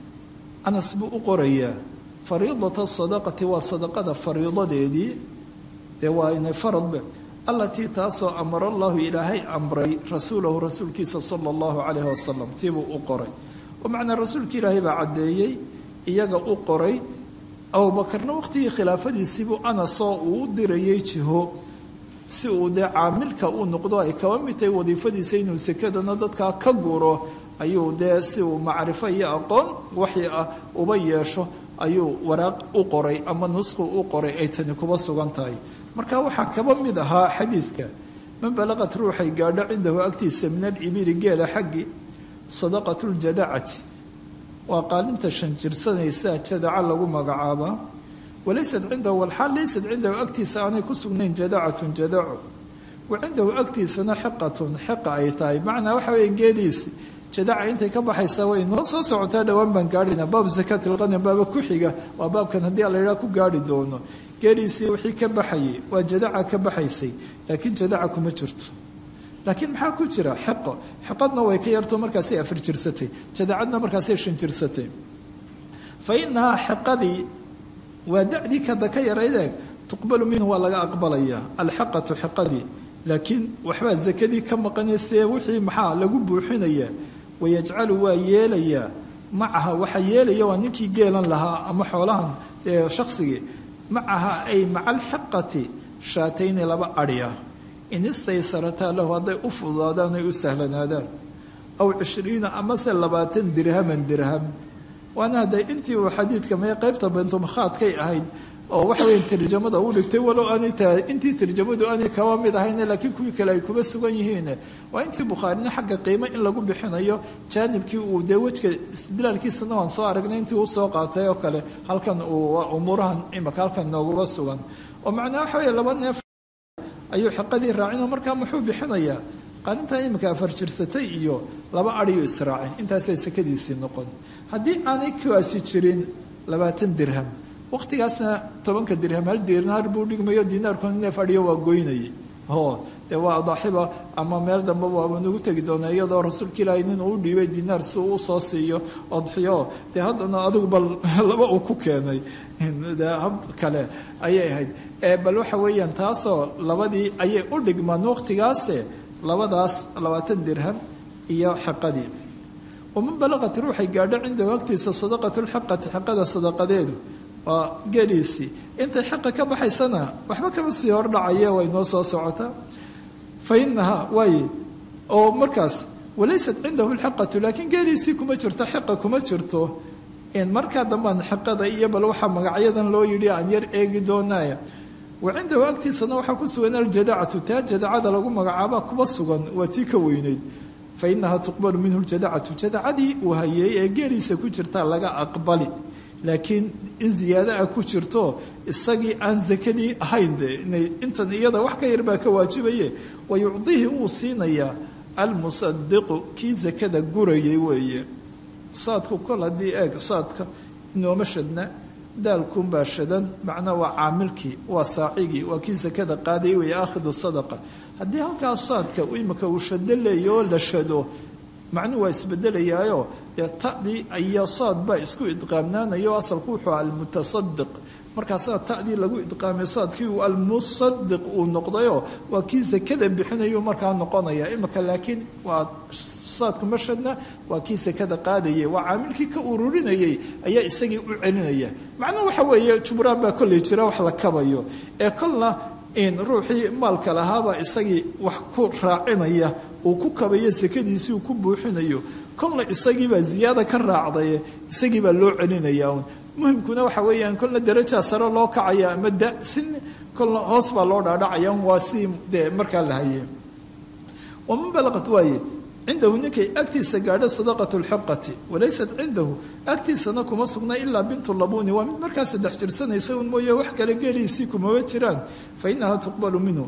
anas buu u qorayaa fariidata sadaqati waa sadaqada fariidadeedii dee waa inay faradbe allatii taasoo amara allahu ilaahay amray rasuulahu rasuulkiisa sala allahu calayhi wasalam tiibuu u qoray oo macnaa rasuulka ilaahay baa caddeeyey iyaga u qoray abubakarna waqtigii khilaafadiisiibuu anasoo uu u dirayay jiho si uu dee caamilka uu noqdo ay kaba mid tahay wadiifadiisa inuu sekadana dadkaa ka guro ayuu dee si uu macrifo iyo aqoon waxi ah uba yeesho ayuu waraaq u qoray ama nusqu u qoray ay tani kuba sugan tahay marka waxaa kaba mid ahaa xadiidka man balaqat ruuxay gaadho cindahu agtiisa min alibili geela xaggi sadaqatu ljadacati waa qaalinta shanjirsanaysa jadaca lagu magacaabaa walaysat cindahu walxaal laysat cindahu agtiisa aanay ku sugnayn jadacatun jadaco wa cindahu agtiisana xiqatun xiqa ay tahay macnaa waxa weeye geeliisi jadaca intay ka baxaysaa way noo soo socotaa dhowaan baan gaadhayna baab zakaat ilqanim baaba ku xiga waa baabkan haddii alla yidhaha ku gaarhi doono geeliisii wixii ka baxayay waa jadaca ka baxaysay laakiin jadaca kuma jirto laakiin maxaa ku jira xiqo xiqadna way ka yarto markaasay afar jirsatay jadacadna markaasay shan jirsatay fa inahaa xiqadii waa da'dii kada ka yaraydeeg tuqbalu minhu waa laga aqbalayaa alxiqatu xiqadii laakiin waxbaa zakadii ka maqanaysee wixii maxaa lagu buuxinayaa wayajcalu waa yeelayaa macaha waxa yeelaya waa ninkii geelan lahaa ama xoolahan ee shaqsigii macaha ay maca alxiqati shaatayni laba adhiya in istaysarataa lahu hadday u fududaadaan ay u sahlanaadaan aw cishriina amase labaatan dirhaman dirham waana hadday intii uu xadiidka mee qaybta bentumakhaadkay ahayd oo waxa weya tarjamada u dhigtay walow aanay tahay intii tarjamadu aanay kaba mid ahayne laakiin kuwii kale ay kuba sugan yihiin waa intii bukhaarina xagga qiimo in lagu bixinayo jaanibkii uu dee wejka istidlaalkiisana waan soo aragnay intii uu soo qaatay oo kale halkan uu umuurahan imaka halkan nooguba sugan oo macnaa waxa weeye laba neef ayuu xiqadii raacino markaa muxuu bixinayaa qaalintan iminka afar jirsatay iyo laba adhiyu israacin intaasay sakadiisii noqon haddii aanay kuwaasi jirin labaatan dirham waqtigaasna tobanka dirham hal dinaar buu dhigmayo dinaarkuna neef adhiyo waa goynayay o dee waa adaaxiba ama meel dambe waaba nagu tegi doona iyadoo rasuulka ilaahay nin uu dhiibay dinaar si uu usoo siiyo odxiyo dee haddana adigu bal laba uu ku keenay de hab kale ayay ahayd bal waxa weeyaan taasoo labadii ayay u dhigmaan waqtigaase labadaas labaatan dirham iyo xiqadii waman balaqat ruuxay gaadho cindahu agtiisa sadaqatu lxiqati xiqada sadaqadeedu waa geeliisii intay xiqa ka baxaysana waxba kama sii hordhacaye way noo soo socotaa fa inahaa waaye oo markaas walaysat cindahu lxiqatu laakiin geeliisii kuma jirto xiqa kuma jirto markaa dambaan xiqada iyo bal waxaa magacyadan loo yidhi aan yar eegi doonaya wa cindahu agtiisana waxaa ku sugan aljadacatu taa jadacada lagu magacaaba kuba sugan waa tii ka weyneyd fa inahaa tuqbalu minhu ljadacatu jadacadii uu hayeey ee geeliisa ku jirtaa laga aqbali laakiin in ziyaada ah ku jirto isagii aan sakadii ahayn de inay intan iyada wax ka yar baa ka waajibaye wa yucdihi wuu siinayaa almusadiqu kii sakada gurayay weeye saadku kol haddii eeg saadka inooma shadna daalkuunbaa shadan macnaa waa caamilkii waa saacigii waa kii sakada qaaday weeye aakhidu sadaqa haddii halkaas saadka imika uu shado leeya oo la shado macnuhu waa isbedelayaayo dee ta'dii iyo saad baa isku idqaamnaanayo asalku wuxuu almutasadiq markaasaa ta'dii lagu idqaamay saadkii uu almusadiq uu noqdayo waa kii sakada bixinayu markaa noqonaya imika laakiin waa saadku mashadna waa kii sakada qaadayay waa caamilkii ka ururinayay ayaa isagii u celinaya macnuhu waxa weeye jubraan baa kolley jira wax la kabayo ee kolna in ruuxii maalka lahaabaa isagii wax ku raacinaya uu ku kabayo sakadiisii uu ku buuxinayo kolna isagiibaa ziyaada ka raacdaye isagiibaa loo celinaya un muhimkuna waxa weeyaan kolna darajaa sare loo kacaya ama da sin kolna hoos baa loo dhaadhacaya waa sidii dee markaa la hayay waman balaqat waaye cindahu ninkay agtiisa gaadho sadaqatu lxiqati walaysat cindahu agtiisana kuma sugna ilaa bintu labuni waa mid markaa saddex jirsanaysa un mooye wax kale geeliisii kumaba jiraan fa inaha tuqbalu minhu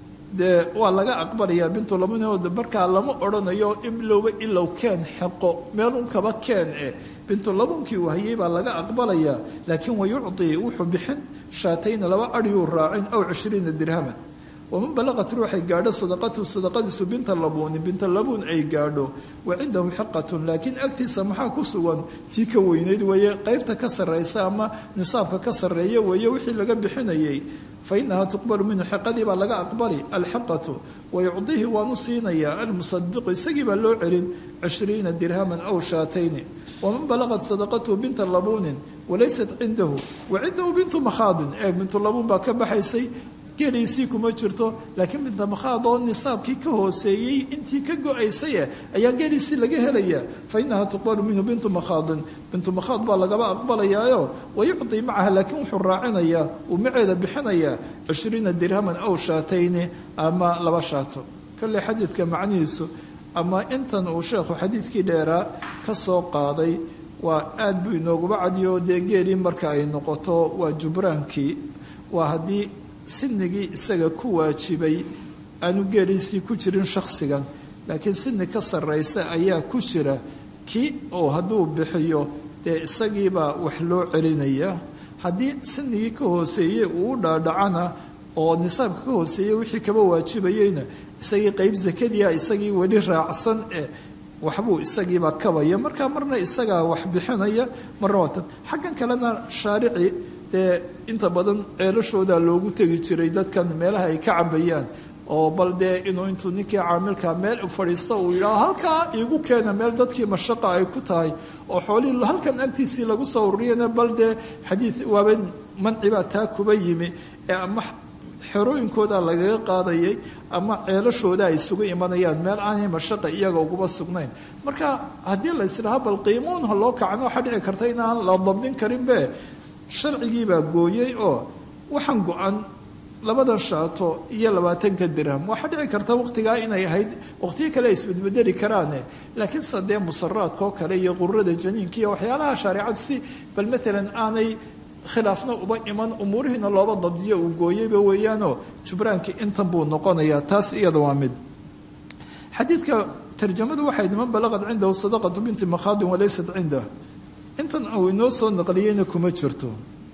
dee waa laga aqbalayaa bintu labuni oo markaa lama odhanayo ilowba ilow keen xeqo meelun kaba keen eh bintu labunkii uu hayay baa laga aqbalayaa laakiin wayucطi wuxuu bixin shaatayna laba aryuu raacin aw cishriina dirhaman waman balaqat ruuxay gaadho sadaqatu sadaqadiisu binta labuuni binta labuun ay gaadho wa cindahu xiqatun laakiin agtiisa maxaa ku sugan tii ka weyneyd weeye qeybta ka sarraysa ama nisaabka ka sarreeya weeye wixii laga bixinayay fa inaha tuqbalu minhu xiqadii baa laga aqbali alxiqatu wayucdihi waanu siinayaa almusadiqu isagii baa loo celin cishriina dirhaman aw shaatayni waman balaqat sadaqatuhu binta labuunin walaysat cindahu wa cindahu bintu makhaadin ee bintu labuun baa ka baxaysay geeliisii kuma jirto laakiin binta makhaad oo nisaabkii ka hooseeyey intii ka go-aysaye ayaa geeliisii laga helayaa fa inaha tuqbalu minhu bintu makhaadin bintu makhaad baa lagaba aqbalayaayo wayucdi macaha laakiin wuxuu raacinayaa uu maceeda bixinayaa cishriina dirhaman aw shaatayni ama laba shaato kolley xadiidka macnihiisu ama intan uu sheekhu xadiidkii dheeraa ka soo qaaday waa aad buu inooguba cadiyo dee geelii marka ay noqoto waa jubraankii waa haddii sinigii isaga ku waajibay aanu geeliisii ku jirin shakhsigan laakiin sini ka sarraysa ayaa ku jira kii oo hadduu bixiyo dee isagiibaa wax loo celinaya haddii sinigii ka hooseeyey uu u dhaadhacana oo nisaabka ka hooseeyey wixii kaba waajibayeyna isagii qeyb sakadiia isagii weli raacsan ee waxbuu isagiibaa kabaya markaa marna isagaa wax bixinaya marna waatan xaggan kalena shaarici dee inta badan ceelashooda loogu tegi jiray dadkan meelaha ay ka cabayaan oo bal dee inuu intuu ninkii caamilka meel fadhiisto uu yidhaho halkaa iigu keena meel dadkii mashaqa ay ku tahay oo xoolihii halkan agtiisii lagu soo ururiyana bal dee xadiid waaba mancibaa taa kuba yimi ee ama xerooyinkooda lagaga qaadayay ama ceelashooda ay isugu imanayaan meel aanay mashaqa iyaga uguba sugnayn marka haddii la isdhaha bal qiimuunha loo kacno waxaa dhici karta inaan la dabdin karinbe sharcigiibaa gooyey oo waxaan go-an labadan shaato iyo labaatanka dirham waxaa dhici karta waqtigaa inay ahayd waqtiyo kale ay isbedbedeli karaane laakiin se dee musaraadka oo kale iyo qururada janiinka iyo waxyaalaha shareecadu si bal maalan aanay khilaafna uba iman umuurihiina looba dabdiyo uu gooyeyba weeyaanoo jubraankii intan buu noqonayaa taas iyada waa mid xadiidka tarjamadu waxay man balaqad cindahu sadaqatu binti makhaadin walaysat cindah intan uu inoo soo naqliyeyna kuma jirto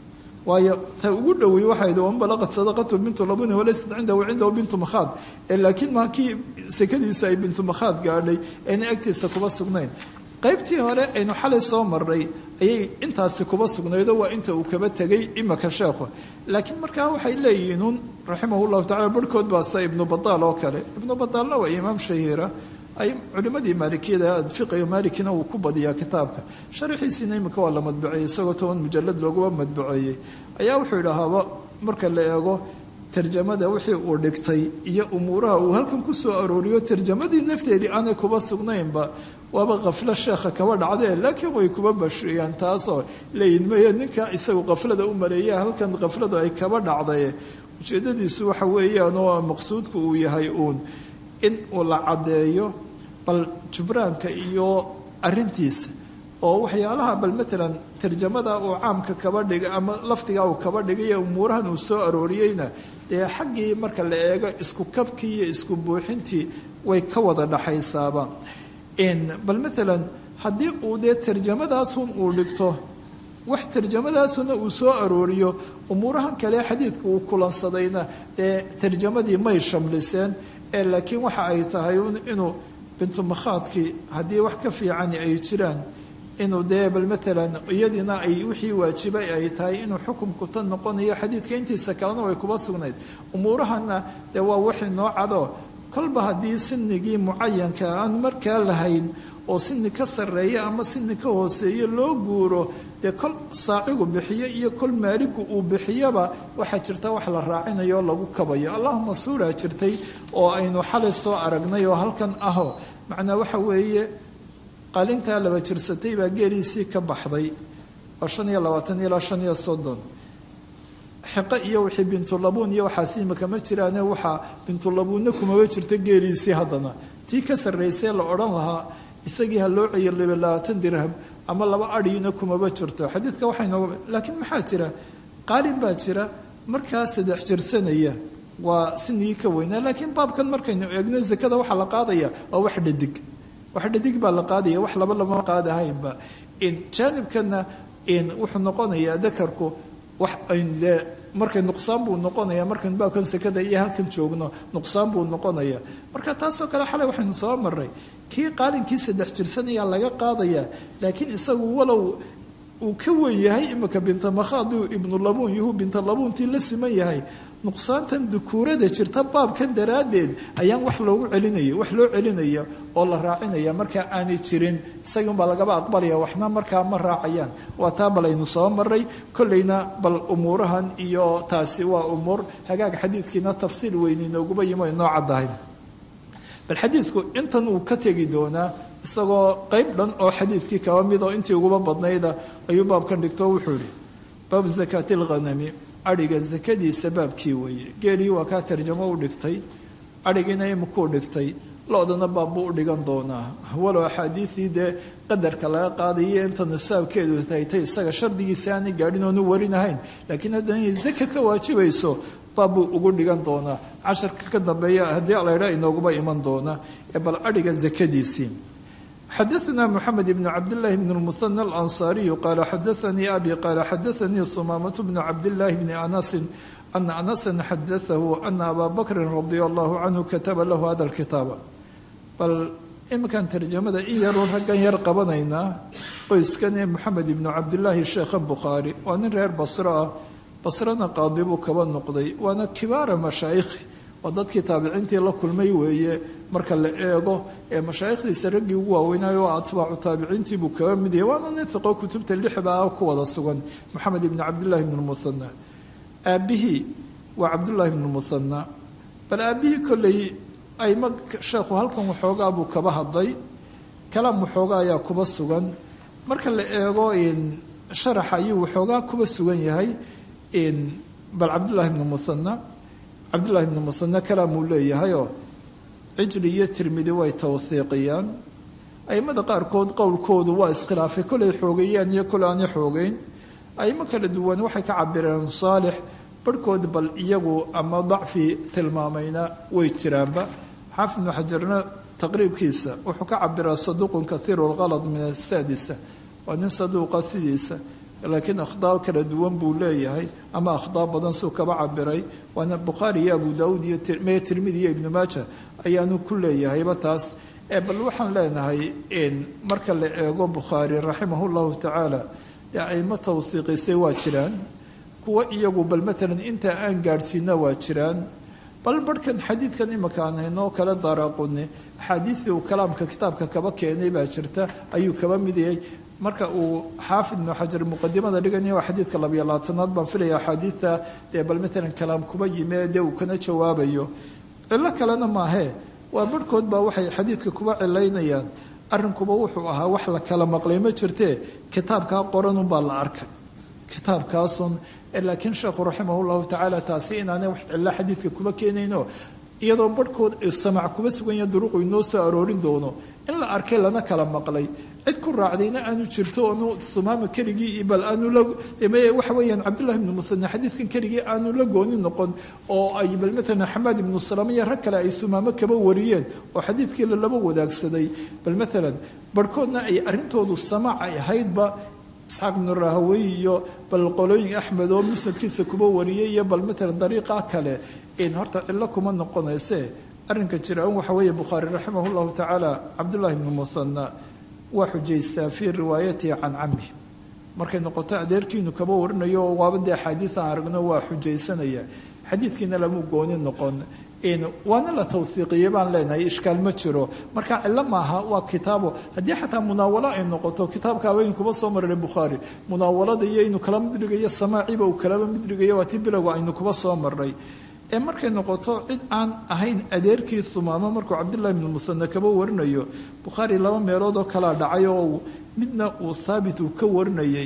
waayo ta ugu dhowey waxayd man balaqat sadaqatu bintu labuni walaysat cindahu cindahu bintu makhaad ee laakiin maa kii sekadiisu ay bintu makhaad gaadhay ayna agtiisa kuba sugnayn qaybtii hore aynu xalay soo marnay ayay intaasi kuba sugnaydo waa inta uu kaba tegay imaka sheekhu laakiin markaa waxay leeyihiin un raximah llahu tacala barhkood baa se ibnu badaal oo kale ibnu badaalna waa imaam shahiira ay culimadii maalikiyada fiqiga maalikina uu ku badiyaa kitaabka sharaxiisiina imika waa la madbuceeyey isagoo toban mujalad looguba madbuceeyey ayaa wuxuu idhahaaba marka la eego tarjamada wixii uu dhigtay iyo umuuraha uu halkan ku soo arooriyo tarjamadii nafteedii aanay kuba sugnaynba waaba kaflo sheekha kaba dhacdee laakiin way kuba bashriyaan taasoo leeyihin maya ninka isagu kaflada u maleeya halkan kafladu ay kaba dhacday ujeedadiisu waxa weeyaan oo maqsuudku uu yahay uun in uu la caddeeyo bal jubraanka iyo arintiisa oo waxyaalaha bal maalan tarjamada uu caamka kaba dhigay ama lafdigaa uu kaba dhigay ee umuurahan uu soo arooriyeyna dee xaggii marka la eego isku kabkii iyo isku buuxintii way ka wada dhaxaysaaba bal maalan haddii uu dee tarjamadaasun uu dhigto wax tarjamadaasuna uu soo arooriyo umuurahan kale xadiidka uu kulansadayna dee tarjamadii may shamliseen ee laakiin waxa ay tahay inuu bintu makhaadkii haddii wax ka fiicani ay jiraan inuu dee bal maalan iyadiina ay wixii waajibay ay tahay inuu xukumku tan noqonayo xadiidka intiisa kalena way kuba sugnayd umuurahana dee waa wixii noo cado kolba haddii sinigii mucayanka aan markaa lahayn oo sini ka sarreeya ama sini ka hooseeya loo guuro dee kol saacigu bixiyo iyo kol maaligu uu bixiyaba waxaa jirta wax la raacinayo lagu kabayo allahuma suuraa jirtay oo aynu xalay soo aragnay oo halkan aho macnaa waxa weeye qalintaa laba jirsatay baa geeliisii ka baxday oo shan iyo labaatan ilaa shan iyo soddon xiqo iyo wixii bintulabuun iyo waxaas imika ma jiraane waxaa bintulabuunna kumaba jirta geeliisii haddana tii ka sarraysee la odhan lahaa isagii ha loo ceeyo liba labaatan dirham ama laba adhiina kumaba jirto xadiidka waxay nooga laakiin maxaa jira qaalin baa jira markaa saddex jirsanaya waa sinigii ka weynaa laakiin baabkan markaynu eegno zakada waxaa la qaadaya waa wax dhadig wax dhadig baa la qaadaya wax laba lama qaadahaynba jaanibkana wuxuu noqonayaa dakarku wax de markay nuqsaan buu noqonaya markaynu baabkan sakada iyo halkan joogno nuqsaan buu noqonaya marka taasoo kale xalay waxaynu soo maray kii qaalinkii saddex jirsanayaa laga qaadaya laakiin isagu walow uu ka wen yahay imika bintamakhaaduu ibnulabuun yuhu bintalabuuntii la siman yahay nuqsaantan dukuurada jirta baabkan daraaddeed ayaan wax loogu celinaya wax loo celinaya oo la raacinaya markaa aanay jirin isagii unbaa lagaba aqbalaya waxna markaa ma raacayaan waa taa bal aynu soo maray kolleyna bal umuurahan iyo taasi waa umuur hagaag xadiidkiina tafsiil weyni nooguma yimo inoo caddahay bal xadiidku intan uu ka tegi doonaa isagoo qeyb dhan oo xadiidkii kaba mid oo intii uguba badnayda ayuu baabkan dhigto wuxuu ihi baabu zakaati alghanami adhiga sakadiisa baabkii weeye geelii waa kaa tarjamo u dhigtay adhigiina imikuu dhigtay lo-dana baabbuu u dhigan doonaa walow axaadiidii dee qadarka laga qaadayo inta nisaabkeedu taytay isaga shardigiisa aanay gaadhin oonu warinahayn laakiin haddana inay zaka ka waajibayso baabbuu ugu dhigan doonaa casharka ka dambeeya haddii alaydha inooguma iman doona ee bal adhiga zakadiisii xadaثna mxamed bn cabdالlahi bn الmuثنى الأnصاriyu qala xadaثanii abi qala xadaثanii ثumaamaة bn cabdالlahi bni anasi ana anasa xadaثahu ana aba bakri radi allahu canhu kataba lahu hada اlkitaaba bal iminkan tarjamada in yaruu raggan yar qabanaynaa qoyskan ee moxamed ibnu cabdillaahi sheekhan bukhaari waa nin reer basro ah basrona qaadi buu kaba noqday waana kibaara mashaayikhi waa dadkii taabiciintii la kulmay weeye marka la eego ee mashaayikhdiisa raggii ugu waaweynaayo oo atbaacu taabiciintii buu kaga mid yahay waana nin iqo kutubta lixbaa ku wada sugan moxamed ibni cabdillahi bn lmuhana aabbihii waa cabdullaahi bn lmuhana bal aabbihii kolley ayma sheekhu halkan waxoogaa buu kaba hadlay kalaam waxoogaa ayaa kuba sugan marka la eego sharaxa ayuu waxoogaa kuba sugan yahay bal cabdullaahi bn muhana cabdullahi bn muhane kalaam uu leeyahayoo cijli iyo tirmidi way tawhiiqiyaan aimada qaarkood qowlkoodu waa iskhilaafay kolay xoogeeyaan iyo kole aanay xoogeyn aimo kala duwan waxay ka cabireen saalix barhkood bal iyagu ama dacfi tilmaamayna way jiraanba xaafid ibnu xajarna taqriibkiisa wuxuu ka cabiraa saduuqun kathiiru lkalad min asaadisa waa nin saduuqa sidiisa laakiin akhdaa kala duwan buu leeyahay ama akhdaa badan suu kaba cabiray waana bukhaari iyo abu daauud iyo mee tirmidi iyo ibnu maaja ayaanu ku leeyahayba taas bal waxaan leenahay marka la eego bukhaari raximah llahu tacaala dee aimo tawhiiqisay waa jiraan kuwa iyagu bal maalan intaa aan gaadhsiina waa jiraan bal barhkan xadiidkan imika aan haynoo kale daaraaquni axaadiidii uu kalaamka kitaabka kaba keenay baa jirta ayuu kaba mid yahay marka uu xaafid ibnu xajar muqadimada dhiganya waa xadiidka labiyo labaatanaad baan filaya axaadiidta dee bal maalan kalaam kuba yime dee uu kana jawaabayo cillo kalena maahee waa barhkood baa waxay xadiidka kuba cilaynayaan arrinkuba wuxuu ahaa wax la kala maqlay ma jirtee kitaabkaa qoranunbaa la arkay kitaabkaasun laakiin sheekhu raximah llahu tacaala taasi inaanay wax cillo xadiidka kuba keenayno iyadoo barhkood samac kuba suganya duruqu inoo soo aroorin doono in la arkay lana kala maqlay cid ku raacdayna aanu jirto onu sumaama keligii bal aanu la waxa weeyaan cabdullahi ibnu musane xadiidkan keligii aanu la gooni noqon oo ay bal maalan xamaad ibnu salama iyo rag kale ay sumaamo kaba wariyeen oo xadiidkii lalaba wadaagsaday bal maalan barhkoodna ay arrintoodu samaac ay ahaydba isxaaq ibnu rahawey iyo bal qolooyin axmed oo musnadkiisa kuba wariyay iyo bal maalan dariiqa kale horta cillo kuma noqonayse arrinka jira waxa weeye bukhaari raximah llahu tacaala cabdullahi ibnu musana waa xujaystaa fii riwaayatihi can cammi markay noqoto adeerkiinu kaba warinayo oo waaba dee axaadiid aan aragno waa xujaysanaya xadiidkiina lamu gooni noqon waana la tawhiiqiye baan leenahay ishkaal ma jiro marka cillo maaha waa kitaabo haddii xataa munaawalo ay noqoto kitaabka haweynu kuba soo maray bukhaari munaawalada iyo inuu kala mid dhigayo samaaciba uu kalaba mid dhigayo waa ti bilowga aynu kuba soo maray ee markay noqoto cid aan ahayn adeerkii humaamo markuu cabdullahi ibnu musane kaba warinayo bukhaari laba meelood oo kalaa dhacay oo midna uu haabit uu ka warinayay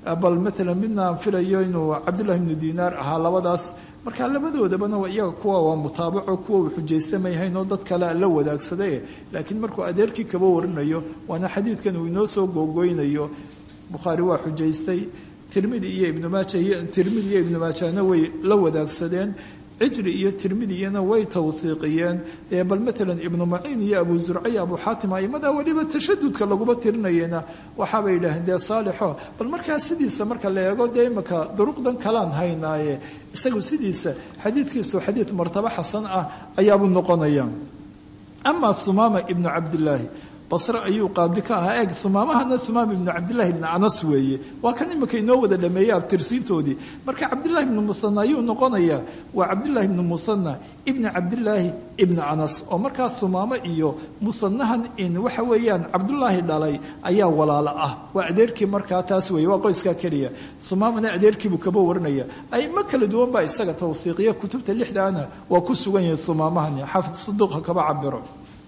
bal maalan midna aan filayo inuu cabdullahi ibnu diinaar ahaa labadaas marka labadoodabana waa iyaga kuwa waa mutaabaco kuwa uu xujaystamayhayn oo dad kale la wadaagsaday laakiin markuu adeerkii kaba warinayo waana xadiidkan uu inoo soo googoynayo bukhaari waa xujaystay tirmidi iyo ibnu maaja tirmidi iyo ibnu maajana way la wadaagsadeen cijri iyo tirmidiyana way tawhiiqiyeen dee bal maalan ibnu maciin iyo abu zurca iyo abu xaatim aimada weliba tashadudka laguma tirinayena waxaabay yidhaaheen dee saalixo bal markaa sidiisa marka la eego dee imaka duruqdan kalaan haynaaye isagu sidiisa xadiidkiisu xadiid martabo xasan ah ayaabuu noqonaya ama humaama ibnu cabdilaahi basre ayuu qaadi ka ahaa eeg humaamahana humaam ibnu cabdillahi ibni anas weeye waa kan imika inoo wada dhameeyey abtirsiintoodii marka cabdillahi ibnu muhana ayuu noqonayaa waa cabdillahi ibnu muhana ibni cabdillaahi ibni anas oo markaa humaamo iyo muhanahan in waxa weeyaan cabdullaahi dhalay ayaa walaalo ah waa adeerkii markaa taas weeye waa qoyskaa keliya humaamana adeerkiibuu kaba warinaya aimo kala duwan baa isaga tawhiiqiya kutubta lixdaana waa ku sugan yahay humaamahani xaafid saduuqa kaba cabiro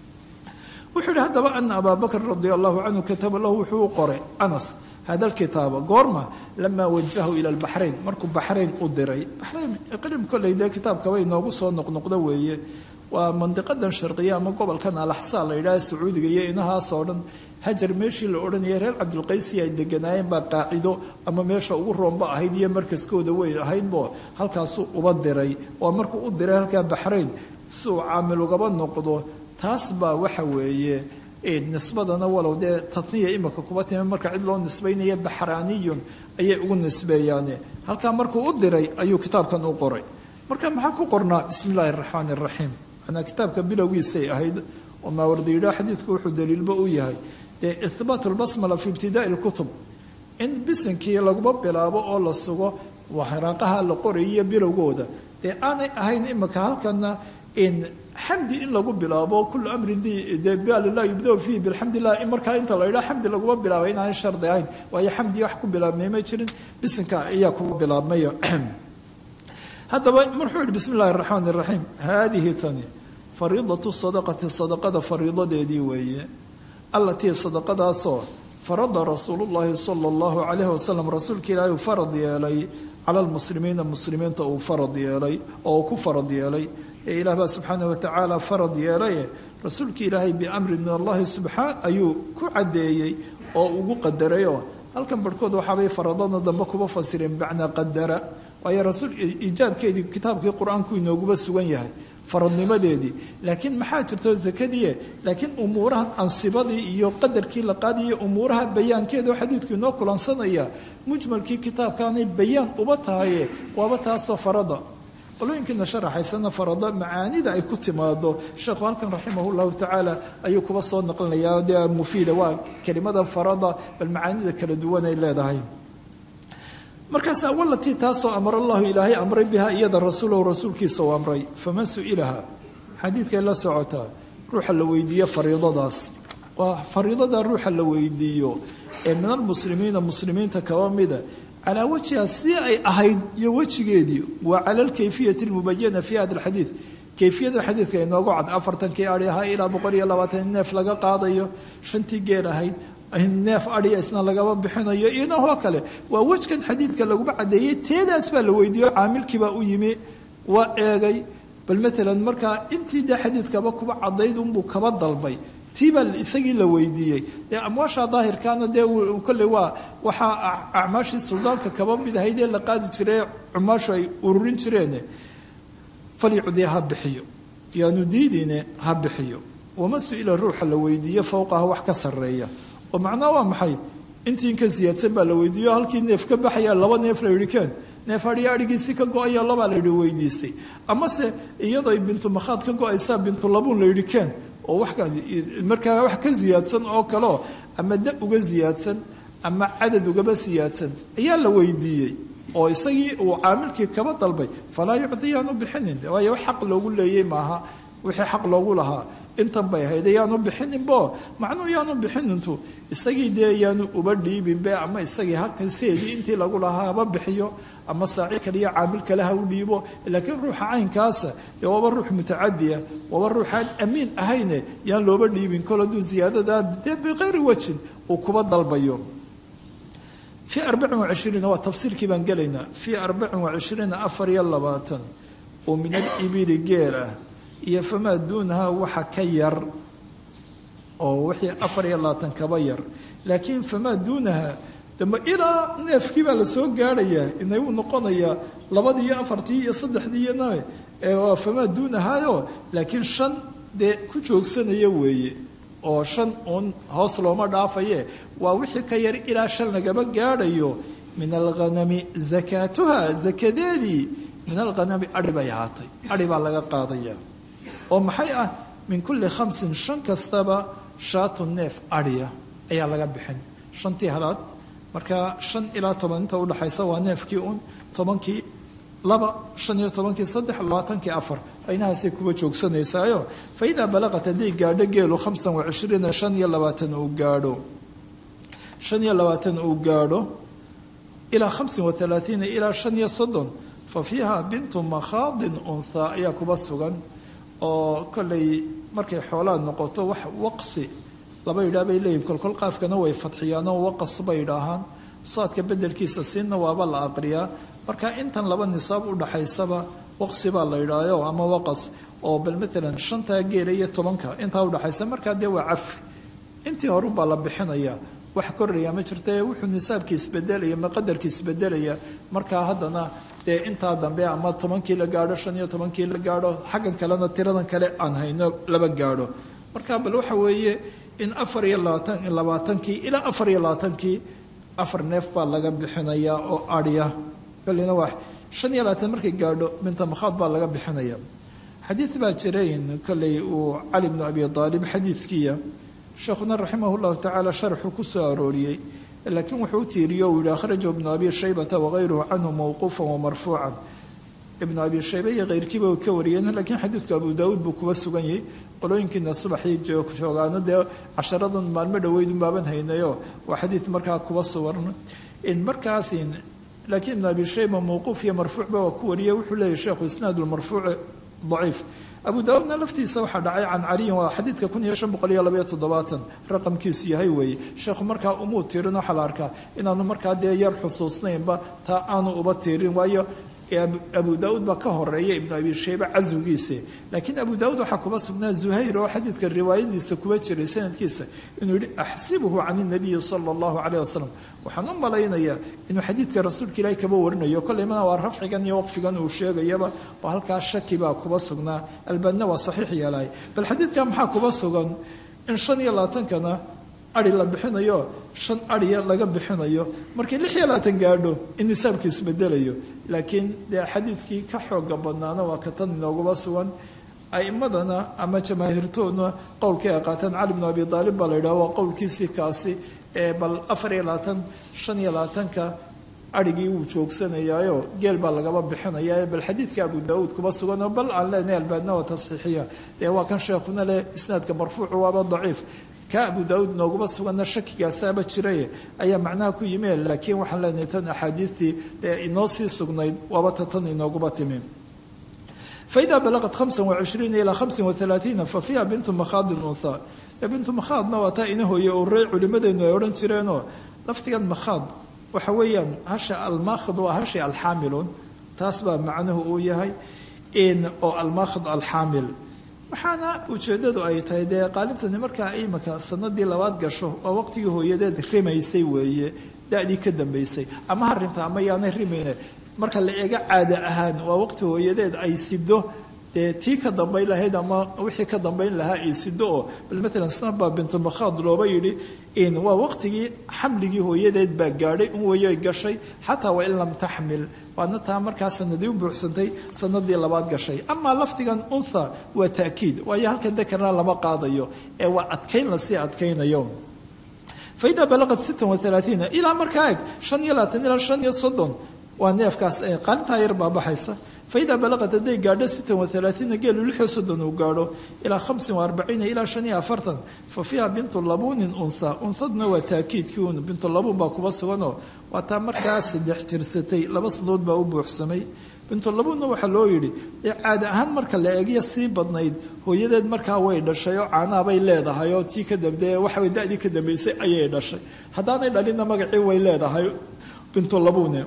wuxuu yihi haddaba ana abaa bakr radi allahu canhu kataba lahu wuxuu u qoray anas hada alkitaaba goorma lamaa wajahu ila lbaxrayn markuu baxrayn u diray baxrayn iqlim kolley dee kitaabkaba inoogu soo noqnoqdo weeye waa mandiqadan sharqiya ama gobolkan alaxsaa la yidhaha sacuudiga iyo inahaasoo dhan hajar meeshii la odhanayay reer cabdilqaysi ay deganaayeen baa qaacido ama meesha ugu roomba ahayd iyo markaskooda way ahaydbo halkaasuu uba diray waa markuu u diray halkaa baxrayn si uu caamil ugaba noqdo taas baa waxa weeye nisbadana walow dee taniya imika kuba timi marka cid loo nisbaynaya baxraaniyun ayay ugu nisbeeyaane halkaa markuu u diray ayuu kitaabkan u qoray marka maxaa ku qornaa bismi illaahi araxmaan iraxiim manaa kitaabka bilowgiisay ahayd oo maawardiidha xadiidku wuxuu daliilba u yahay dee ihbaat lbasmala fi ibtidaai lkutub in bisinkii laguma bilaabo oo la sugo waraaqaha la qorayiyo bilowgooda dee aanay ahayn imika halkana in xamdi in lagu bilaabo kulu amrin de balilah yubda fiihi bilxamdilah markaa inta la yidhaha xamdi laguma bilaabay inaanay shardi ahayn waayo xamdi wax ku bilaabmay ma jirin bisinka ayaa kugu bilaabmayo haddaba marxuu yihi bismi illahi araxmaan iraxiim haadihi tani fariidatu sadaqati sadaqada fariidadeedii weeye allatii sadaqadaasoo farada rasuulu llahi sala allahu calayhi wasalam rasuulka ilaahi uu farad yeelay cala lmuslimiina muslimiinta uu farad yeelay oo uu ku farad yeelay ee ilaah baa subxaanah watacaala farad yeelaye rasuulka ilaahay biamrin min allahi subxaan ayuu ku caddeeyey oo ugu qadarayoo halkan barhkood waxaabay faradada dambe kuba fasireen bimacnaa qadara waayo rasuul ijaabkeedii kitaabkii qur-aanku inooguba sugan yahay faradnimadeedii laakiin maxaa jirto zakadii laakiin umuurahan ansibadii iyo qadarkii la qaadiyo umuuraha bayaankeeda oo xadiidku inoo kulansanaya mujmalkii kitaabkaanay bayaan uba tahaye waaba taasoo farada qolooyinkiina sharaxaysana farado macaanida ay ku timaado sheekhu halkan raximah llahu tacaala ayuu kuba soo naqlinayaa dee mufiida waa kelimada farada bal macaanida kala duwan ay leedahay markaasa walatii taasoo amara allahu ilaahay amray bihaa iyada rasuulahu rasuulkiisa u amray faman su-ilaha xadiidkay la socotaa ruuxa la weydiiyo fariidadaas waa fariidada ruuxa la weydiiyo ee min almuslimiina muslimiinta kaba mida calaa wajhiha si ay ahayd iyo wejigeedii waa cala alkayfiyati almubayana fi hada alxadiid kayfiyada xadiidka inoogu cad afartankii ari ahaa ilaa boqol iyo labaatan neef laga qaadayo shantii geel ahayd neef adhiya isna lagaba bixinayo inahoo kale waa wejkan xadiidka laguma cadeeyey teedaas baa la weydiiyo caamilkiibaa u yimi waa eegay bal maalan markaa intii dee xadiidkaba kuba cadayd unbuu kaba dalbay tiibaa isagii la weydiiyey dee amwaasha daahirkaana dee kolley waa waxaa acmaashii suldaanka kaba mid ahayd ee la qaadi jiray cumaashu ay ururin jireen falyucdii ha bixiyo yaanu diidine ha bixiyo wama su-ila ruuxa la weydiiyo fowqaha wax ka sarreeya oo macnaha waa maxay intii ka siyaadsan baa la weydiiyo halkii neef ka baxaya laba neef la yidhi keen neef adhiya adhigiisii ka go-aya labaa la yidhi weydiistay amase iyadoo bintu makhaad ka go-aysaa bintu labuun la yidhi keen oo markaa wax ka siyaadsan oo kaleo ama da uga siyaadsan ama cadad ugaba siyaadsan ayaa la weydiiyey oo isagii uu caamilkii kaba dalbay falaa yucdi yaanu bixinin waayo wax xaq loogu leeyey maaha wixii xaq loogu lahaa intan bay ahayd yaanu bixininbo macnuu yaanu bixinintu isagii dee yaanu uba dhiibinbe ama isagii halkaseedii intii lagu lahaa haba bixiyo ama saaci kaliya caamil kale ha u dhiibo laakiin ruuxa caynkaasa dee waaba ruux mutacadiya waaba ruuxaan amiin ahayne yaan looba dhiibin kol hadduu ziyaadadaa dee bikayri wajin uu kuba dalbayo fii arbacin wacishriina waa tafsiirkii baan gelaynaa fii arbacin wacishriina afar iyo labaatan oo min alibili geel ah iyo famaa duunaha waxa ka yar oo wixii afar iyo labaatan kaba yar laakiin famaa duunaha dambe ilaa neefkii baa lasoo gaadhayaa inay uu noqonayaa labadii iyo afartii iyo saddexdii iyo nabe waa famaa duunahayo laakiin shan dee ku joogsanaya weeye oo shan uun hoos looma dhaafaye waa wixii ka yar ilaa shan lagaba gaadhayo min alghanami zakaatuha zakadeedii min alghanami adhi bay ahaatay adhi baa laga qaadaya oo maxay ah min kulli khamsin shan kastaba shaatu neef adhiya ayaa laga bixin shantii halaad marka shan ilaa toban inta udhaxaysa waa neefkii un tobankii laba shan iyo tobankii saddex labaatankii afar aynahaasay kuwa joogsanaysaayo fa idaa balaqat hadday gaadho geelu khamsan wacishriina shan iyo labaatan uu gaadho shan iyo labaatan uu gaadho ilaa khamsin waalaaiina ilaa shan iyo soddon fa fiiha bintu makhaadin unthaa ayaa kuba sugan oo kollay markay xoolaad noqoto wax waqsi laba yidhaah bay leeyihin kolkol qaafkana way fadxiyaanoo waqas bay idhaahaan saadka bedelkiisa siinna waaba la aqriyaa marka intan laba nisaab udhaxaysaba waqsi baa la yidhaayo ama waqas oo bal maalan shantaa geela iyo tobanka intaa udhaxaysa markaa dee waa cafi intii horubaa la bixinaya wax koraya ma jirta wuxuu nisaabkii isbedelaya ma qadarkii isbedelaya markaa haddana dee intaa dambe ama tobankii la gaadho shan iyo tobankii la gaadho xaggan kalena tiradan kale aan hayno laba gaadho marka bal waxa weeye in afar iyo labaatan labaatankii ilaa afar iyo labaatankii afar neef baa laga bixinayaa oo adhya kolina waa shan iyo labaatan markay gaadho binta makhaad baa laga bixinaya xadiid baa jirayn kolley uu cali bnu abi aalib xadiidkiiya sheekhuna raximah llahu tacaala sharxuu ku soo arooriyey laakiin wuxuu u tiiriyo uu yihi akhrajahu ibnu abi shaybata wagayruhu canhu mawquufan wamarfuucan ibnu abi shaybe iyo keyrkiiba ka wariyeen laakiin xadiidku abu daauud buu kuba sugan yahay qolooyinkiina subaxii joogaano dee casharadan maalmo dhaweydun baaban haynayo waa xadiid markaa kuba sugan in markaas laakiin ibnu abi shayba mawquuf iyo marfuucba waa ku wariyey wuxuu leeyahy sheekhu isnaad lmarfuuci daciif abu daauudna laftiisa waxaa dhacay can caliyin waa xadiidka kun iyo shan boqol iyo labaiyo toddobaatan raqamkiisu yahay weeye sheekhu markaa umuu tirin waxaa la arkaa inaanu markaa dee yar xusuusnaynba taa aanu uba tirin waayo abu daauud baa ka horeeya ibnu abi shaybe caswigiisa laakiin abu daauud waxaa kuba sugnaa zuhayr oo xadiidka riwaayadiisa kuba jiray sanadkiisa inuu yihi axsibuhu can inabiyi sala allahu caleyh wasalam waxaan u malaynayaa inuu xadiidka rasuulka ilaahi kaba warinayo kolley mana waa rafcigan iyo waqfigan uu sheegayaba oo halkaa shaki baa kuba sugnaa albaanna waa saxiix yeelahay bal xadiidka maxaa kuba sugan in shan iyo labaatankana ari la bixinayo shan ariya laga bixinayo markii lix iyo labaatan gaadho in nisaabkii isbedelayo laakiin dee xadiidkii ka xooga badnaana waa ka tan inoogaba sugan aimadana ama jamaahiirtoodna qowlkii ay qaateen cali bnu abi aalib baa la yidhaha waa qowlkiisii kaasi ee bal afar iyo labaatan shan iyo labaatanka arigii wuu joogsanayaayo geel baa lagaba bixinaya bal xadiidka abu daauud kuba suganoo bal aan leenahay albaadna waa tasxiixiya dee waa kan sheekhuna leh isnaadka marfuucu waaba daciif ka abu daauud nooguma suganna shakigaasaaba jiraye ayaa macnaha ku yimi laakiin waxaan leenahay tan axaadiidtii dee inoo sii sugnayd waaba ta tan inooguma timi faida balaqat hamsa wacishriina ilaa hamsin waalaaiina fa fiiha bintu makhaadin unthaa bintu makhaadna waa taa ina hooye oo rey culimadeenu ay odhan jireenoo laftigan makhaad waxa weeyaan hasha almaakhid waa hashi alxaamilun taas baa macnuhu uu yahay in oo almaakhid alxaamil waxaana ujeeddadu ay tahay dee qaalintani markaa imika sanadii labaad gasho waa waqtigii hooyadeed rimaysay weeye da-dii ka dambaysay ama harinta ama yaanay rimayne marka la eego caada ahaan waa waqti hooyadeed ay sido dee tii ka dambayn lahayd ama wixii ka dambayn lahaa ay sido oo bal maalan snaba bintu makhaad looba yidhi in waa waqtigii xamligii hooyadeed baa gaadhay un weeye gashay xataa wain lam taxmil waadna taa markaa sanadii u buuxsantay sanadii labaad gashay amaa lafdigan untha waa taakiid waayo halkan dakarna lama qaadayo ee waa adkayn lasii adkaynayo faida balaqat sittan waalaaiina ilaa markaa eg shan iyo labaatan ilaa shan iyo soddon waa neefkaas qaalintaa yar baa baxaysa faida balaqat hadday gaadho sittan waalaaiina geelu lixiyo soddon uu gaadho ilaa hamsin waarbaciina ilaa shan iyo afartan fa fiiha bintu labuunin unha unhaduna waa taakiidkii un bintu labuun baa kuba suganoo waa taa markaa saddex jirsatay laba sanadood baa u buuxsamay bintu labuunna waxaa loo yidhi dee caada ahaan marka la eegya sii badnayd hooyadeed markaa way dhashay oo caanaabay leedahay oo tii ka dambe waxaway da-dii ka dambaysay ayay dhashay haddaanay dhalinna magacii way leedahay bintu labune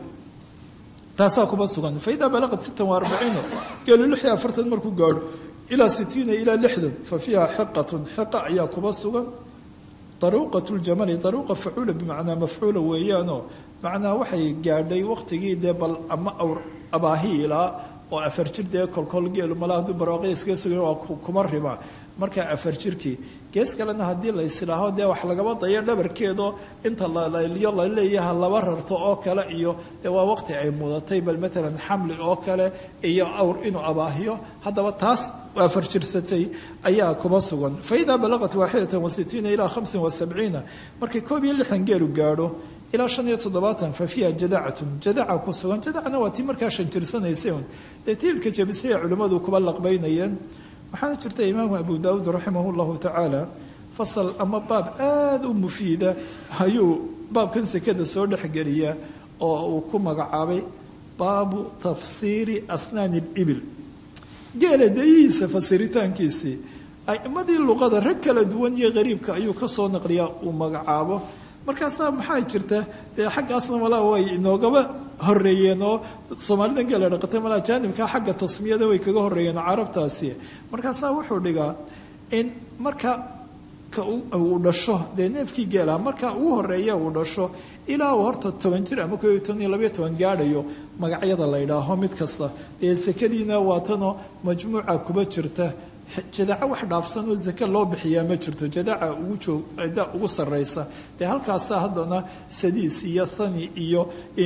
taasaa kuba sugan fa idaa balaqat sittan wa arbaciina geelu lix iyo afartan markuu gaadho ilaa sitiina ilaa lixdan fa fiiha xiqatun xiqa ayaa kuba sugan daruuqat ljamali daruuqa facuula bimacnaa mafcuula weeyaanoo macnaa waxay gaadhay waqtigii dee bal ama awr abaahiilaa oo afar jir dee kolkol geelu mala hadduu barwaaqya iskaga sugan waa kuma riba markaa afar jirkii gees kalena haddii la islaaho dee wax lagaba dayo dhabarkeedo inta lalayliyo la leeyaha laba rarto oo kale iyo dee waa waqti ay mudatay bal matalan xamli oo kale iyo awr inuu abaahiyo haddaba taas afar jirsatay ayaa kuma sugan fa idaa balaqat waaxidatan wasitiina ilaa hamsin wasabciina markay koob iyo lixdan geelu gaadho ilaa shan iyo toddobaatan fa fiiha jadacatun jadaca ku sugan jadacna waa tii markaa shan jirsanaysay un dee tiilka jabisay ee culimmadu kuba laqbaynayeen waxaana jirta imaamu abu daawuud raximah llahu tacaala fasal ama baab aada u mufiida ayuu baabkan sekada soo dhexgeliya oo uu ku magacaabay baabu tafsiiri asnaani libil geela dayihiisa fasiritaankiisii aimadii luqada rag kala duwan iyo qariibka ayuu kasoo naqliyaa uu magacaabo markaasaa maxaa jirta dee xaggaasna malaa way inoogaba horeeyeen oo soomaalida geela dhaqatay malaa jaanibka xagga tasmiyada way kaga horeeyeen carabtaasi markaasaa wuxuu dhigaa in marka ka uu dhasho dee neefkii geela marka ugu horeeya uu dhasho ilaa uu horta toban jir ama koob iyo toban iyo labayo toban gaadhayo magacyada la ydhaaho mid kasta dee sekadiina waatanoo majmuuca kuba jirta jadaca wax dhaafsan oo zake loo bixiyaa ma jirto jadaca ugu joog ugu sarraysa dee halkaasaa haddana sadiis iyo thani iyo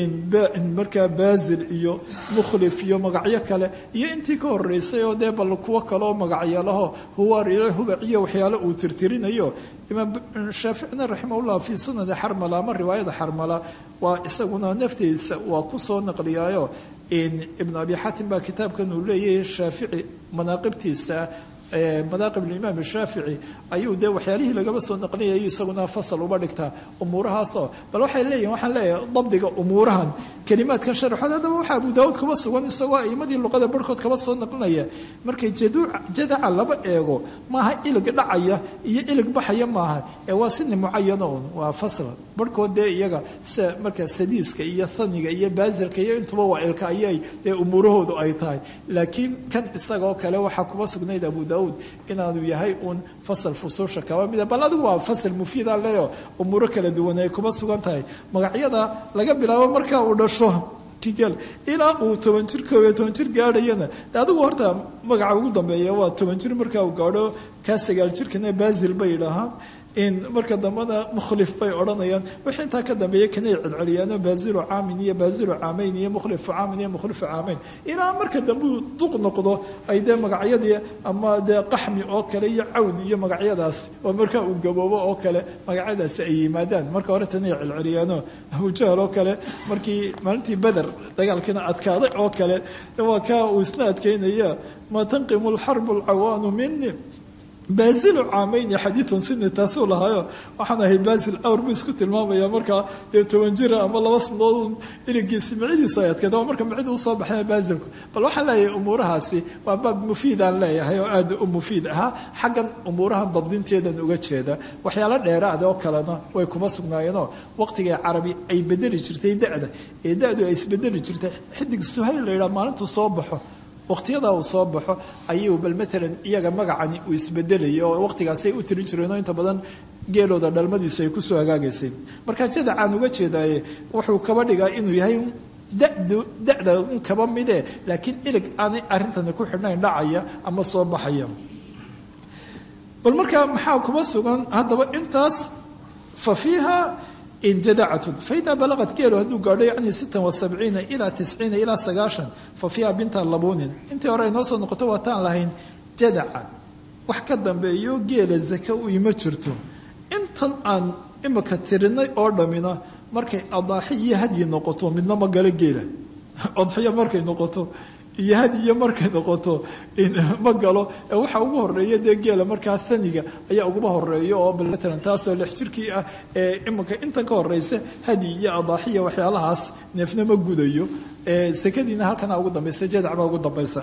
markaa baazil iyo mukhlif iyo magacyo kale iyo intii ka horeysay oo dee bal kuwo kaleoo magacyalaho huwaar iyo hubaciyo waxyaalo uu tirtirinayo imaam shaaficina raximahullah fii sunani xarmala ama riwaayada xarmala waa isaguna naftiisa waa kusoo naqliyaayo ibnu abi xaatim baa kitaabkan uu leeyahay shaafici manaaqibtiisa madaaqib imaam shaafici ayuu dee waxyaalihii lagaba soo naqlinayay isaguna fasal uba dhigtaa umuurahaasoo bal waxay leeyihin waxaan leeyahay dabdiga umuurahan kelimaadkan sharaxood haddaba waxaa abu daawuud kaba sugan isagoo aimadii luqada barhkood kaba soo naqlinaya markay jadaca laba eego maaha ilig dhacaya iyo ilig baxaya maaha ee waa sini mucayano un waa fasla barhkood dee iyaga sida marka sadiiska iyo thaniga iyo baazilka iyo intuba waa ilka ayay dee umuurahoodu ay tahay laakiin kan isagoo kale waxaa kuba sugnayd abu daawuud inaanu yahay uun fasal fusuusha kaba mida bal adigu waa fasal mufiida leyo umuuro kala duwan ay kuba sugan tahay magacyada laga bilaabo markaa uu dhasho kigel ilaa uu toban jir koob iyo toban jir gaadhayana de adigu horta magaca ugu dambeeya waa toban jir markaa uu gaadho kaa sagaal jirkana baazil bay dhahaan in marka dambena mukhlif bay odhanayaan wixii intaa ka dambeeya kanay celceliyaano baazilu caamin iyo baazilu caamayn iyo mukhlifu caamin iyo mukhlifu caamayn ilaa marka dambe uu duq noqdo ay dee magacyadii ama dee qaxmi oo kale iyo cawd iyo magacyadaas oo markaa uu gaboobo oo kale magacyadaasi ay yimaadaan marka hore tanay celceliyaano abujahal oo kale markii maalintii beder dagaalkiina adkaaday oo kale waa kaa uu isna adkeynaya maa tanqimu alxarbu alcawaanu mini baazilu caamayni xadiiun sini taasuu lahaayo waxaan ahay baazil awr buu isku tilmaamaya markaa dee toban jira ama laba sanadood iligiisi micidiisu ay adkeed oo marka micida usoo baxna baazilku bal waxaan leeyahay umuurahaasi waa baab mufiidaan leeyahay oo aada u mufiid ahaa xaggan umuurahan dabdinteedan uga jeeda waxyaalo dheeraada oo kalena way kuma sugnaayeenoo waqtigay carabi ay bedeli jirtay da-da ee da-du ay isbedeli jirtay xidig suhayl la yidhaha maalintuu soo baxo waqtiyadaa uu soo baxo ayuu bal maalan iyaga magacani uu isbedelaya oo waqtigaasay u tirin jireenoo inta badan geelooda dhalmadiisu ay kusoo hagaagaysay marka jadacaan uga jeedaaye wuxuu kaba dhigaa inuu yahay da-da un kaba mide laakiin ilig aanay arrintani ku xidhnayn dhacaya ama soo baxaya bal markaa maxaa kuba sugan haddaba intaas fa fiiha jadacatun faida balaqad geelu hadduu gaadho yani sittan wa sabciina ilaa tisciina ilaa sagaashan fa fiiha binta labuunin intii hore ay noo soo noqoto waataan lahayn jadaca wax ka dambeeyo geela zake u ima jirto intan aan imika tirinay oo dhammina markay adaaxi iyo hadyi noqoto midna ma galo geela odxiyo markay noqoto iyo hadiyo markay noqoto ma galo waxa ugu horeeya dee geela markaa thaniga ayaa uguba horeeya oo maalan taasoo lix jirkii ah ee imika intan ka horeysa hadi iyo adaaxiya waxyaalahaas neefna ma gudayo sekadiina halkana ugu dambaysa jadac baa ugu dambaysa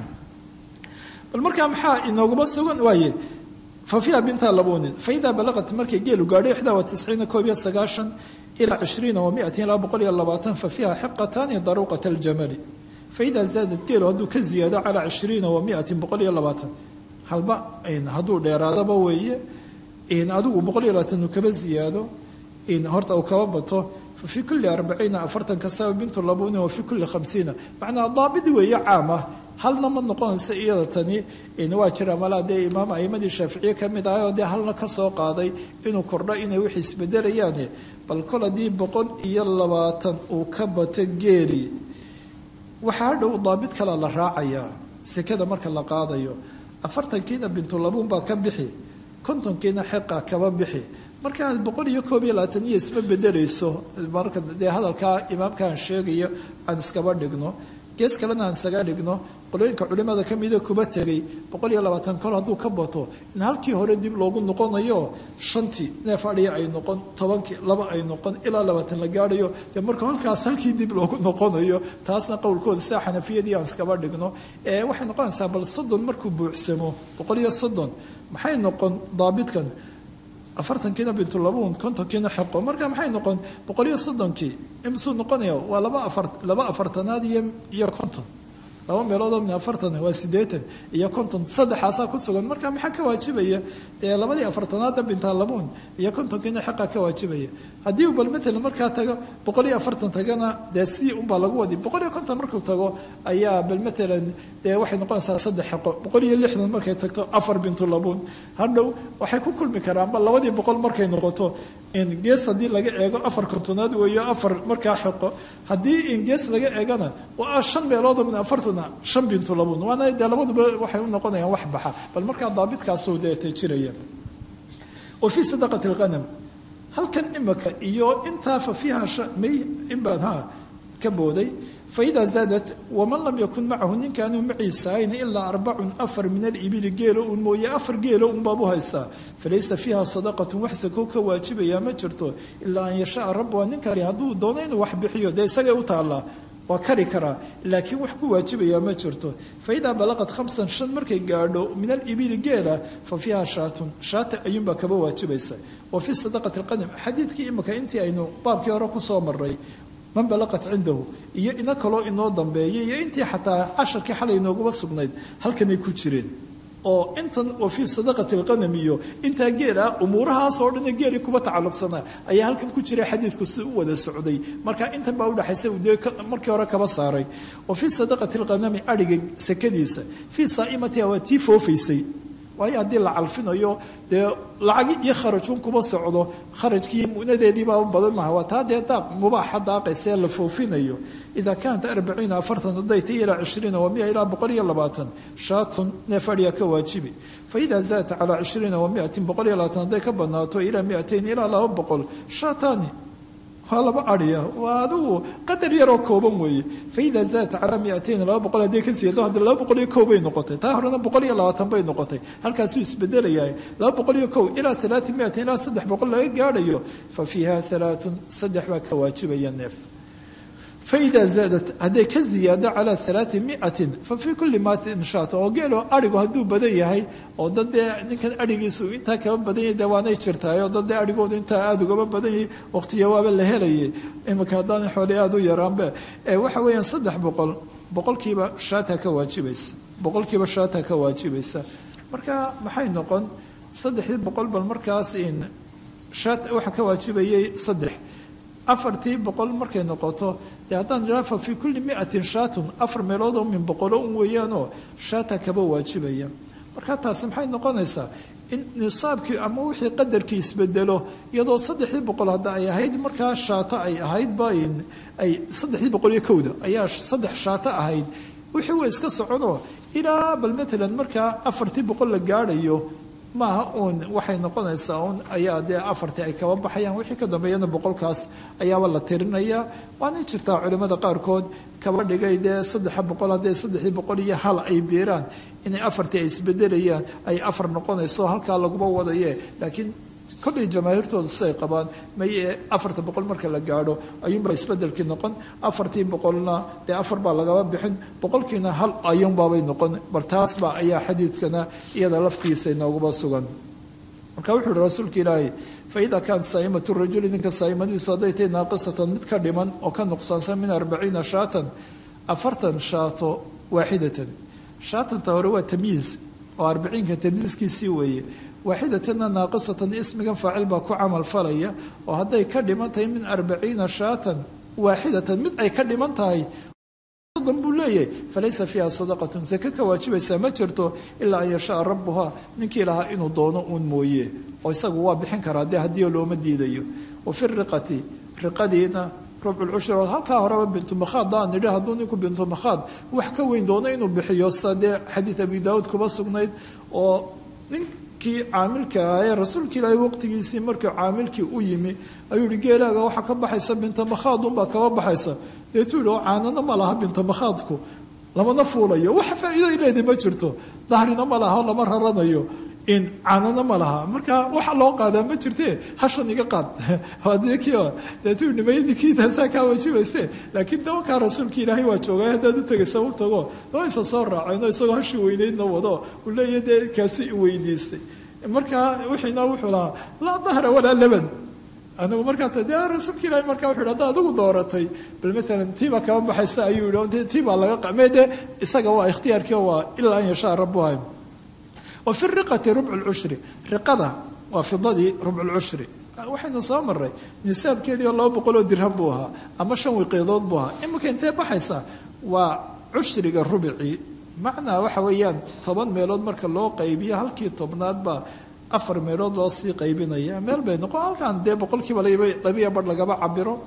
bal markaa maxaa inooguma sugan waaye fa fiiha binta labunin fa idaa balaqat markay geelu gaadho ixdaa wa tisciina koob iyo sagaashan ilaa cishriina wa miatin ilaa boqol iyo labaatan fa fiiha xiqataani daruuqata aljamali faidaa zaadad geelo hadduu ka ziyaado calaa cishriina wa miatin boqol iyo labaatan halba hadduu dheeraadaba weeye adigu boqol iyo labaatan uu kaba ziyaado horta uu kaba bato fa fii kulli arbaciina afartan kasaba bintu labuuni wa fii kulli khamsiina macnaa daabid weeye caam ah halna ma noqonaysa iyada tani waa jira malaa dee imaam aimadii shaaficiye ka mid ahay oo dee halna ka soo qaaday inuu kordho inay wix isbedelayaane bal kol haddii boqol iyo labaatan uu ka bato geeli waxaa hadhow daabid kale la raacayaa sekada marka la qaadayo afartankiina bintulabuun baa ka bixi kontonkiina xeqa kaba bixi markaa boqol iyo koob iyo labaatan iyo isma bedelayso marka dee hadalkaa imaamkaan sheegayo aan iskaba dhigno gees kalena aan isaga dhigno qolooyinka culimada ka mida kuba tegay boqol iyo labaatan kol hadduu ka bato in halkii hore dib loogu noqonayo shantii neef adhiya ay noqon tobankii laba ay noqon ilaa labaatan la gaadhayo dee marka halkaas halkii dib loogu noqonayo taasna qowlkooda sidaa xanafiyadii aan iskaba dhigno ee waxay noqonaysaa bal soddon markuu buuxsamo boqol iyo soddon maxay noqon daabidkan afartankiina bintulabuun kontonkiina xeqo marka maxay noqon boqol iyo soddonkii imsuu noqonaya waa laba afar laba afartanaad iyo iyo konton laba meeloodoo min afartan waa sideetan iyo konton saddexaasaa ku sugan marka maxaa ka waajibaya dee labadii afartanaadda bintalabuun iyo kontonkiina xeqa ka waajibaya haddii uu bal matalan markaa tago boqol iyo afartan tagana dee si unbaa lagu wadi boqol iyo konton markuu tago ayaa bal matalan dee waxay noqonaysaa saddex xeqo boqol iyo lixdan markay tagto afar bintulabuun hadhow waxay ku kulmi karaanba labadii boqol markay noqoto in gees haddii laga eego afar kontonaad weeyo afar markaa xeqo haddii in gees laga eegana waa shan meeloodoo min afartana shan bintulabuun waana dee labaduba waxay u noqonayaan wax baxa bal markaa daabitkaasuu deetay jiraya wa fii sadaqati alqanam halkan imaka iyo intaa fa fiiha may in baan ha ka booday faidaa zaadat waman lam yakun macahu ninkaanuu maciisa ahayn ilaa arbacun afar min alibili geelo uun mooye afar geelo un baabu haystaa falaysa fiiha sadaqatun wax sakow ka waajibayaa ma jirto ilaa an yashaa rabbuha ninkani hadduu doono inuu wax bixiyo dee isagay u taallaa waa kari karaa laakiin wax ku waajibayaa ma jirto faidaa balaqad khamsan shan markay gaadho min alibili geela fa fiiha shaatun shaata ayuunbaa kaba waajibaysa wa fii sadaqati alqanim xadiidkii imika intii aynu baabkii hore kusoo maray man balaqat cindahu iyo ina kaloo inoo dambeeyay iyo intii xataa casharkii xalay inooguba sugnayd halkanay ku jireen oo intan wa fii sadaqati alqanam iyo intaa geel ah umuurahaas oo dhan geelii kuba tacalluqsanaa ayaa halkan ku jiray xadiidku si u wada socday marka intan baa udhaxaysa uu dee markii hore kaba saaray wa fii sadaqati alqanami adhiga sekadiisa fii saa'imatiha waa tii foofaysay waayo haddii la calfinayo dee lacagi iyo kharajuun kuma socdo kharajkii mu'nadeediibaa badan maha waa taa dee daaq mubaaxa daaqaysee la foofinayo idaa kaanat arbaciina afartan hadday tay ilaa cishriina wa mia ilaa boqol iyo labaatan shaatun neef adhiya ka waajibi fa idaa zaadta calaa cishriina wa miatin boqol iyo labaatan hadday ka badnaato ilaa miatayn ilaa laba boqol shaataani waa laba adhiya waa adigu qadar yaroo kooban weeye fa idaa zaadta calaa miatayn laba boqol hadday ka siiyado hadda laba boqol iyo kow bay noqotay taa horena boqol iyo labaatan bay noqotay halkaasuu isbedelayahay laba boqol iyo kow ilaa alaati miatin ilaa saddex boqol laga gaadhayo fa fiiha alaaun saddex baa ka waajibaya neef faida zaadat hadday ka ziyaado calaa alaai miatin fa fii kulli maatin shaata oo geelo arigu hadduu badan yahay oo dad dee ninkan arigiisu intaa kaba badan yahay dee waanay jirtaayoo dad dee arigoodu intaa aada ugaba badan yahay waqtiya waaba la helayay iminka haddaan xoolay aada u yaraanbe waxa weeyaan saddex boqol boqolkiiba shaata ka waajibaysa boqolkiiba shaata ka waajibaysa marka maxay noqon saddexdii boqol bal markaas in shaat waxa ka waajibayay saddex afartii boqol markay noqoto dee haddaan idhaha fa fii kulli miatin shaatun afar meelood oo min boqolo un weeyaanoo shaata kaba waajibaya marka taasi maxay noqonaysaa in nisaabkii ama wixii qadarkii isbedelo iyadoo saddexdii boqol hadda ay ahayd markaa shaato ay ahaydba ay saddexdii boqol iyo kowda ayaa saddex shaato ahayd wixii way iska soconoo ilaa bal matalan markaa afartii boqol la gaadhayo maaha uun waxay noqonaysaa uun ayaa dee afartii ay kaba baxayaan wixii ka dambeeyana boqolkaas ayaaba la tirinayaa waana jirtaa culimmada qaarkood kaba dhigay dee saddexa boqol haddee saddexdii boqol iyo hal ay beeraan inay afartii ay isbedelayaan ay afar noqonayso halkaa laguma wadaye laakiin kollay jamaahiirtooda siday qabaan may afarta boqol marka la gaadho ayuunbaa isbedelkii noqon afartii boqolna dee afar baa lagaba bixin boqolkiina hal ayuunbaabay noqon bar taasba ayaa xadiidkana iyada laftiisa inooguma sugan marka wuxuu uhi rasuulka ilaahay faida kaanat saa'imatu rajuli ninka saa'imadiisu hadday tahay naaqisatan mid ka dhiman oo ka nuqsaansan min arbaciina shaatan afartan shaato waaxidatan shaatanta hore waa tamyiiz oo arbaciinka tamyiiskiisii weeye waaxidatanna naaqisatan ismigan faacil baa ku camal falaya oo hadday ka dhiman tahay min arbaciina shaatan waaxidatan mid ay ka dhiman tahay soddon buu leeyahay falaysa fiiha sadaqatun sake ka waajibaysaa ma jirto ilaa an yashaa rabbuhaa ninkii lahaa inuu doono uun mooye oo isagu waa bixin karaa dee haddii looma diidayo wa fi riqati riqadiina rubculcushri oo halkaa horeba bintumakhaad daan nidhi hadduu ninku bintumakhaad wax ka weyn doono inuu bixiyo sa dee xadiid abi daawuud kuba sugnayd oo ninkii caamilka ah ee rasuulka ilaahay waqtigiisii markii caamilkii u yimi ayuu yihi geelaaga waxaa ka baxaysa bintamakhaad unbaa kaba baxaysa deetuu yihi oo caanana ma laha bintamakhaadku lamana fuulayo wax faa'iido ay leedahay ma jirto dahrina ma laha lama raranayo in caanana ma laha marka waxa loo qaadaa ma jirte hashan iga qaad deetuu nimayadikii taasaa kaa wajibayse laakiin dawakaa rasuulka ilaahay waa joogay haddaad u tegaysa u tago dawaysa soo raacayno isagoo hashii weynaydna wado uu leeyahy dee kaasu i weydiistay marka wixiina wuxuu lahaa laa dahra walaa laban anigu markaa de rasuulka ilahi markaa wuxu yhi hadda adigu dooratay bal maalan tiibaa kaba baxaysa ayuu yihi tiibaa laga qame de isaga waa ikhtiyaarkii waa ilaa an yashaa rabuha wa fi riqati rubcu lcushri riqada waa fidadii rubculcushri waxaynu soo maray nisaabkeedii oo laba boqol oo dirham buu ahaa ama shan wiqiidood buu ahaa iminka intee baxaysa waa cushriga rubicii macnaa waxa weeyaan toban meelood marka loo qaybiyo halkii tobnaad baa afar meelood loo sii qaybinaya meel bay noqon halkan dee boqolkiiba labiya bar lagaba cabiro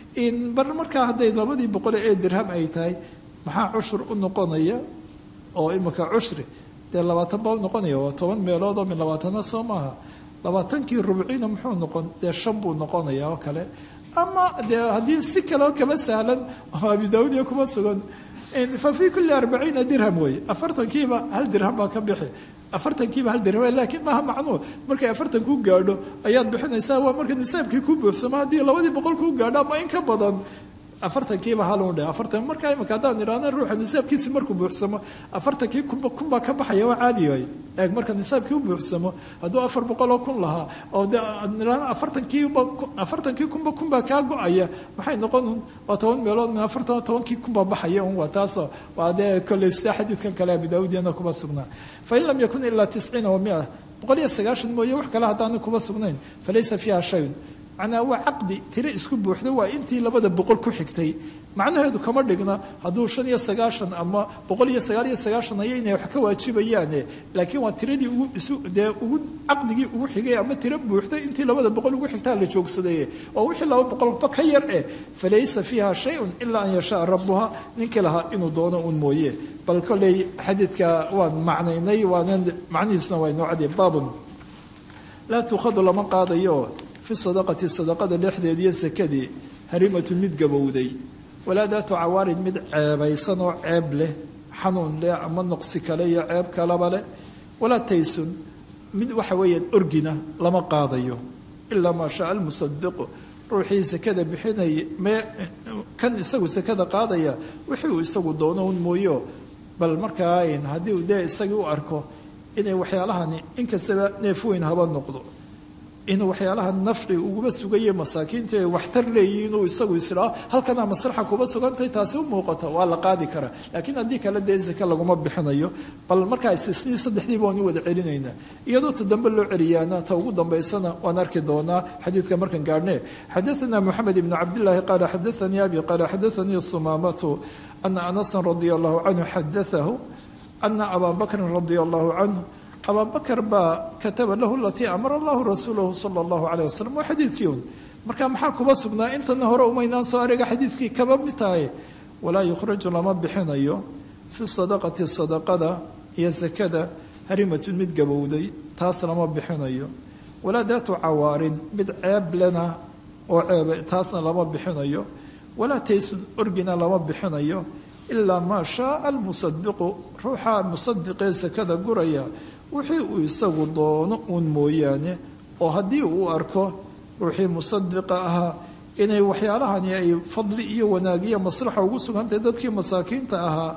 bar markaa hadday labadii boqol ee dirham ay tahay maxaa cushur u noqonaya oo imika cushri dee labaatan baa u noqonaya waa toban meelood oo min labaatana soo maaha labaatankii rubciina muxuu noqon dee shan buu noqonaya oo kale ama dee haddii si kaleo kaba sahlan oo abi daawud iyo kuma sugan fa fii kulli arbaciina dirham wey afartankiiba hal dirham baa ka bixi afartankiiba hal dirham laakiin maaha macnuu markay afartan ku gaadho ayaad bixinaysaa waa marka nisaabkii ku buuxsamo haddii labadii boqol kuu gaadho ama in ka badan afartankiiba halun dhe afartan markaa imika haddaan idhaahna ruuxa nisaabkiisi markuu buuxsamo afartankii kunba kunbaa ka baxaya waa caadi waay eeg marka nisaabkii u buuxsamo hadduu afar boqoloo kun lahaa oo de idhaahna afartankiiba afartankii kunba kunbaa kaa go-aya maxay noqon waa toban meelood min afartan tobankii kunbaa baxaya un waa taasoo waa dee kolley sida xadiidkan kale abi daawudiyana kuma sugnaa fain lam yakun ilaa tisciina wa mia boqol iyo sagaashan mooye wax kale haddaana kuma sugnayn falaysa fiiha shayun macnaa waa caqdi tiro isku buuxda waa intii labada boqol ku xigtay macnaheedu kama dhigna hadduu shan iyo sagaashan ama boqol iyo sagaal iyo sagaashan ayo inay wax ka waajibayaane laakiin waa tiradii ugu isu dee ugu caqdigii ugu xigay ama tiro buuxday intii labada boqol ugu xigtaa la joogsadeye oo wixii laba boqolba ka yar eh falaysa fiiha shayun ilaa an yashaa rabuha ninkii lahaa inuu doono un mooye bal kolley xadiidka waan macnaynay waanan macnihiisna waa inoo cadiya baabun laa tuukhadu lama qaadayo fi sadaqati sadaqada dhexdeediiyo sakadii harimatun mid gabowday walaa daatu cawaarin mid ceebaysan oo ceeb leh xanuun leh ama noqsi kale iyo ceeb kalaba leh walaa taysun mid waxa weeyaan orgina lama qaadayo ilaa maa shaa almusadiqu ruuxii sakada bixinaya mee kan isagu sakada qaadaya wixii uu isagu doono un mooyo bal markaa haddii uu dee isagii u arko inay waxyaalahani inkastaba neef weyn haba noqdo inuu waxyaalaha nafci uguba sugaye masaakiinta ay waxtar leeyihiin inuu isagu isdhaa halkanaa maslaxa kuba sugantahay taasi u muuqato waa la qaadi karaa laakiin haddii kale dee zake laguma bixinayo bal markaa istisnii saddexdiiba waan u wada celinaynaa iyadoo ta dambe loo celiyaana ta ugu dambaysana waan arki doonaa xadiidka markan gaadhne xadaثana moxamed ibn cabdillaahi qaala xadaanii abi qaala xadaanii humaamatu ana anasan radia allahu canhu xadaahu ana abaa bakrin radia allahu canhu abaa bakar baa kataba lahu alatii amara allahu rasuulahu sala allahu calayh wasalam waa xadiidkii un marka maxaa kuba sugnaa intana hore umaynaan soo ariga xadiidkii kaba mid tahay walaa yukhraju lama bixinayo fi sadaqati sadaqada iyo sakada harimatun mid gabowday taas lama bixinayo walaa daatu cawaarin mid ceeb lena oo ceeba taasna lama bixinayo walaa taysun orgina lama bixinayo ilaa maa shaaa almusadiqu ruuxa musadiqee sakada guraya wixii uu isagu doono uun mooyaane oo haddii uu arko ruuxii musadiqa ahaa inay waxyaalahani ay fadli iyo wanaagiyo maslaxa ugu sugantahay dadkii masaakiinta ahaa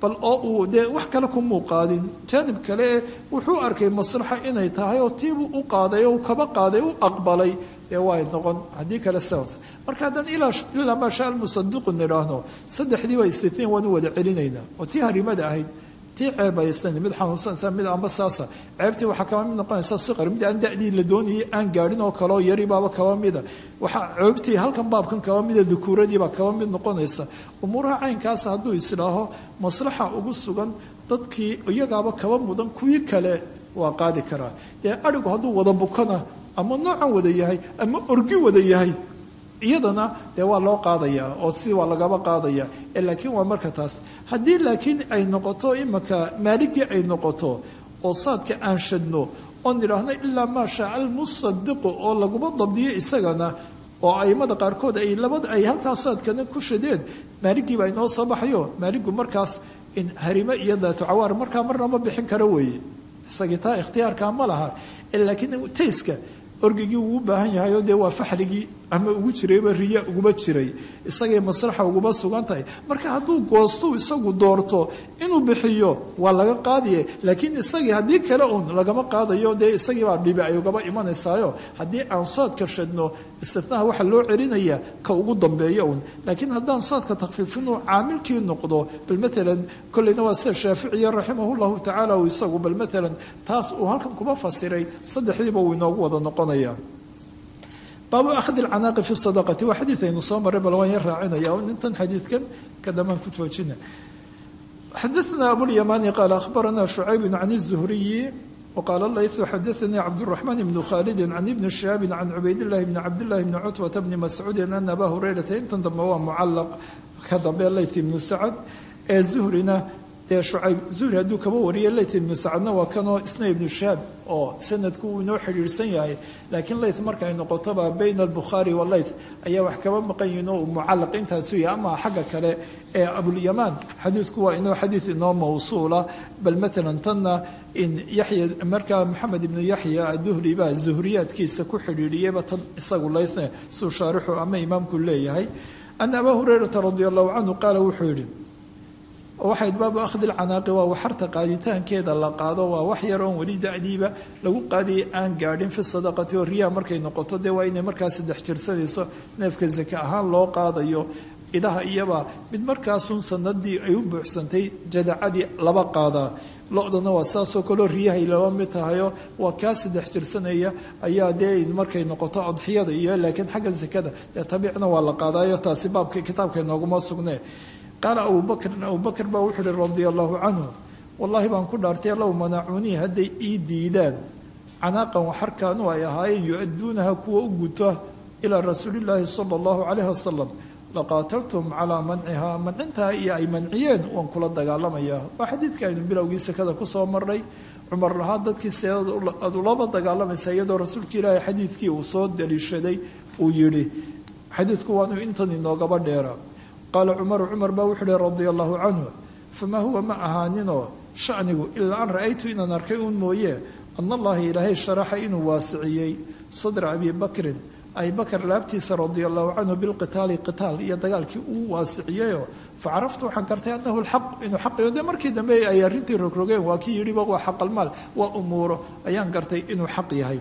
bal oo uu dee wax kale kumuu qaadin jaanib kale e wuxuu arkay maslaxa inay tahay oo tiibuu u qaaday oo kaba qaaday u aqbalay dee way noqon haddii kale sidaas marka haddaan ilaa maa shaa almusadiqu nidhaahno saddexdiiba istitiin waan u wada celinaynaa oo tii harimada ahayd tii ceebaysan mid xanuunsanaysa mid amba saasa ceebtii waxaa kaba mid noqonaysa siqar mid aan da'dii la doonayay aan gaadhin oo kale oo yari baaba kaba mida waxaa ceebtii halkan baabkan kaba mida dukuuradiibaa kaba mid noqonaysa umuuraha caynkaas hadduu isdhaaho maslaxa ugu sugan dadkii iyagaaba kaba mudan kuwii kale waa qaadi karaa dee adhigu hadduu wada bukana ama noocan wada yahay ama orgi wada yahay iyadana dee waa loo qaadayaa oo si waa lagaba qaadaya laakiin waa marka taas haddii laakiin ay noqoto imaka maaligii ay noqoto oo saadka aan shadno oon idhaahno ilaa maa shaa almusadiqu oo laguma dabdiyo isagana oo aimada qaarkood ay labada ay halkaa saadkana ku shadeen maaligiiba inoo soo baxayo maaligu markaas in harime iyo daatu cawaar markaa marna ma bixin karo weeye isagii taa ikhtiyaarkaa ma laha laakiin tayska orgigii wuu u baahan yahay oo dee waa faxligii ama ugu jirayba riya uguma jiray isagay maslaxa uguma sugan tahay marka hadduu goostu isagu doorto inuu bixiyo waa laga qaadiye laakiin isagii haddii kale uun lagama qaadayo dee isagiibaa dhibi ay ugaba imanaysaayo haddii aan saadka shadno istinaha waxaa loo celinayaa ka ugu dambeeyo uun laakiin haddaan saadka takfiifinuu caamilkii noqdo bal maalan kolleyna waa sida shaaficiya raximah llahu tacaala uu isagu bal maalan taas uu halkan kuma fasiray saddexdiiba uu inoogu wada noqonaya baabu akhdi lcanaaqi fi sadaqati waa xadiid aynu soo maray bal waan yar raacinaya intan xadiidkan ka dambaan ku joojina xadaثna abulyamani qaala akhbarana shucayb can الzuhriyi wqaala layثu xadaثanii cabdالرaحman bn khalidi can ibni shihaabi can cubaydillahi bni cabdillahi bni cutbata bni mascuudi ana aba hurayrata intan dambe waa mucalaq ka dambe layth ibnu sacad ee zuhrina dee shucayb zuhri hadduu kaba wariyo layth ibnu sacadna waa kanoo isna ibnu shahaab oo sanadku uu inoo xidhiirsan yahay laakiin layth marka ay noqotoba bayna albukhaari walayth ayaa wax kaba maqan yihin oo mucalaq intaasu yahay ama xagga kale ee abulyamaan xadiidku waa inoo xadiid inoo mawsuula bal maalan tanna in yaxya markaa maxamed ibnu yaxya aduhri baa zuhriyaadkiisa ku xidhiidhiyeyba tan isagu laythne suu shaarixu ama imaamku leeyahay ana abaa hurayrata radi allahu canhu qaala wuxuu yidhi waxayd baabu akhdi lcanaaqi waa waxarta qaaditaankeeda la qaado waa wax yar oon weli da'diiba lagu qaadiyay aan gaadhin fi sadaqati oo riyaha markay noqoto dee waa inay markaa saddex jirsanayso neefka zake ahaan loo qaadayo idaha iyaba mid markaasun sanadii ay u buuxsantay jadacadii laba qaadaa lo-dana waa saasoo kaleo riyahay laba mid tahayo waa kaa saddex jirsanaya ayaa dee markay noqoto adxiyada iyo laakiin xagga sakada dee tabiicna waa la qaadayo taasi baabka kitaabka inooguma sugne qaala abubakrin abubakr baa wuxuu uhi radia allahu canhu wallaahi baan ku dhaartay low manacuunii hadday ii diidaan canaaqan waxarkaanu ay ahaayeen yu-adduunaha kuwa u guta ilaa rasuulillaahi sala allahu calayhi wasalam laqaataltum calaa mancihaa mancintaa iyo ay manciyeen waan kula dagaalamayaa waa xadiidka aynu bilowgii sakada kusoo marnay cumar lahaa dadkii seedad aad ulaba dagaalamaysa iyadoo rasuulka ilaahay xadiidkii uu soo daliishaday uu yidhi xadiidku waanu intan inoogaba dheera qaala cumaru cumar baa wuxuu uhi radia allahu canhu famaa huwa ma ahaaninoo shanigu ilaa an ra'aytu inaan arkay uun mooye ana allaha ilaahay sharaxa inuu waasiciyey sadra abi bakrin abi bakr laabtiisa radia allahu canhu bilqitaali qitaal iyo dagaalkii uu waasiciyeyoo facaraftu waxaan gartay anahu lxaq inuu xaqiyo dee markii dambe ay arrintii rogrogeen waa kii yidhiba waa xaqalmaal waa umuuro ayaan gartay inuu xaq yahay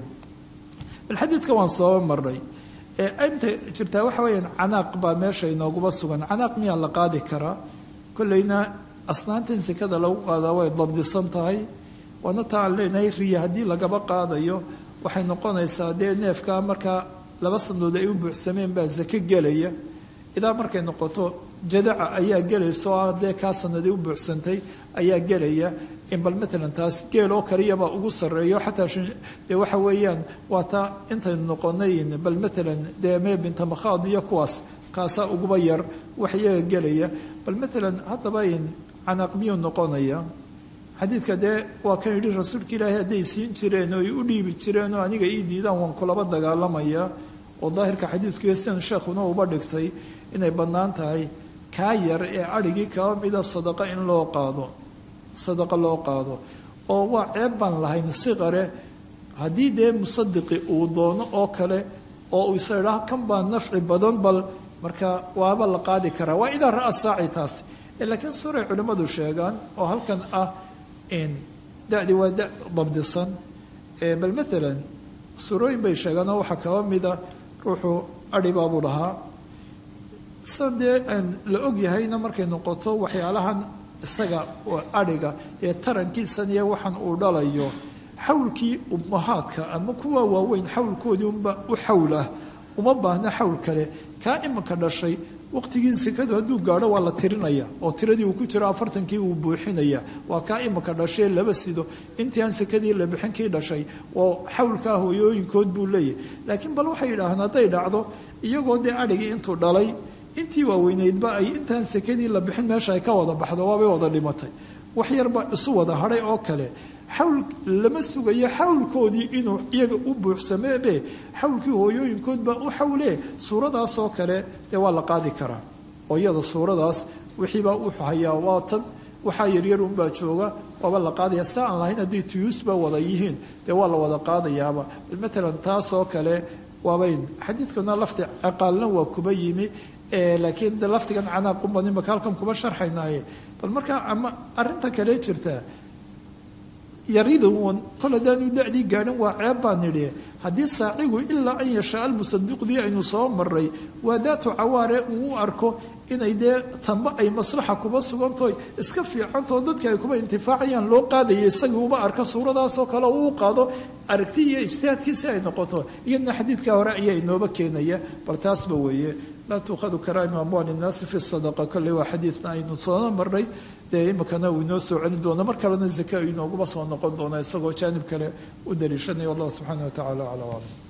bal xadiidka waan soo marnay inta jirtaa waxa weyaan canaaq baa meesha inooguma sugan canaaq miyaa la qaadi karaa kolleyna asnaantan sekada lagu qaadaa way dabdisan tahay waana taa aan leenahay riya haddii lagaba qaadayo waxay noqonaysaa dee neefkaa markaa laba sanadood ay u buuxsameen baa sake gelaya idaa markay noqoto jadaca ayaa gelaysa oo ah dee kaa sanadii u buuxsantay ayaa gelaya in bal maalan taas geel oo kaliyabaa ugu sarreeyo xataa dee waxa weeyaan waa taa intaynu noqonay bal maalan dee mee binta makhaad iyo kuwaas kaasaa uguba yar wax iyaga gelaya bal maalan haddaba in canaaq miyuu noqonaya xadiidka dee waa kan yidhi rasuulka ilaahay hadday siin jireen oo ay u dhiibi jireen oo aniga ii diidaan waan kulaba dagaalamaya oo daahirka xadiidkuiyo sidan sheekhuna uba dhigtay inay bannaan tahay kaa yar ee adhigii kaba mida sadaqa in loo qaado sadaqa loo qaado oo waa ceeb baan lahayn siqare haddii dee musadiqi uu doono oo kale oo uu isa idhaah kan baa nafci badan bal marka waaba la qaadi karaa waa idaa ra'a saaci taas laakiin suuray culimmadu sheegaan oo halkan ah da-di waa da dabdisan bal maalan suurooyin bay sheegaan oo waxaa kaba mida ruuxu adhibaabuu lahaa sa dee aan la og yahayna markay noqoto waxyaalahan isaga adhiga ee tarankiisan iyo waxaan uu dhalayo xawlkii ummahaadka ama kuwa waaweyn xawlkoodii unba u xawl ah uma baahna xawl kale kaa imanka dhashay waqtigii sekadu hadduu gaadho waa la tirinaya oo tiradii uu ku jiro afartankii uu buuxinaya waa kaa imanka dhashay laba sido intii aan sekadii la bixin kii dhashay waa xawlkaa hooyooyinkood buu leeyahy laakiin bal waxay yidhaahaan hadday dhacdo iyagoo dee adhigii intuu dhalay intii waaweyneydba ay intaan sekadii la bixin meesha ay ka wada baxdo waabay wada dhimatay wax yarba isu wada hadhay oo kale xawl lama sugayo xawlkoodii inuu iyaga u buuxsameebe xawlkii hooyooyinkoodbaa u xawlee suuradaasoo kale dee waa la qaadi karaa oo iyada suuradaas wixiibaa u hayaa waatan waxaa yaryar unbaa jooga waaba la qaadaya sa aan lahayn haddii tuyuusba wada yihiin dee waa la wada qaadayaaba bal matalan taasoo kale waabayn xadiidkuna lafti ciqaalna waa kuba yimi laakiin de laftigan canaaqunbaan imaka halkan kuba sharxaynaaye bal markaa ama arinta kale jirta yaridan kol haddaanu da-dii gaadhin waa ceeb baa nidhi haddii saacigu ilaa an yashaa almusadiqdii aynu soo maray waa daatu cawaare uu u arko inay dee tamba ay maslaxa kuba sugantoy iska fiicantoo dadka ay kuba intifaacayaan loo qaadaya isagii uba arka suuradaasoo kale uu qaado aragti iyo ijtihaadkiisi ay noqoto iyadna xadiidka hore ayaa inooba keenaya bal taasba weeye laa tuukhadu karaa'im amwaali innaasi fi sadaqa kolley waa xadiidna aynu soo marray dee imikana uu inoo soo celin doono mar kalena zaka inooguma soo noqon doona isagoo jaanib kale u daliishanaya wallahu subxaana wa tacala acla aclam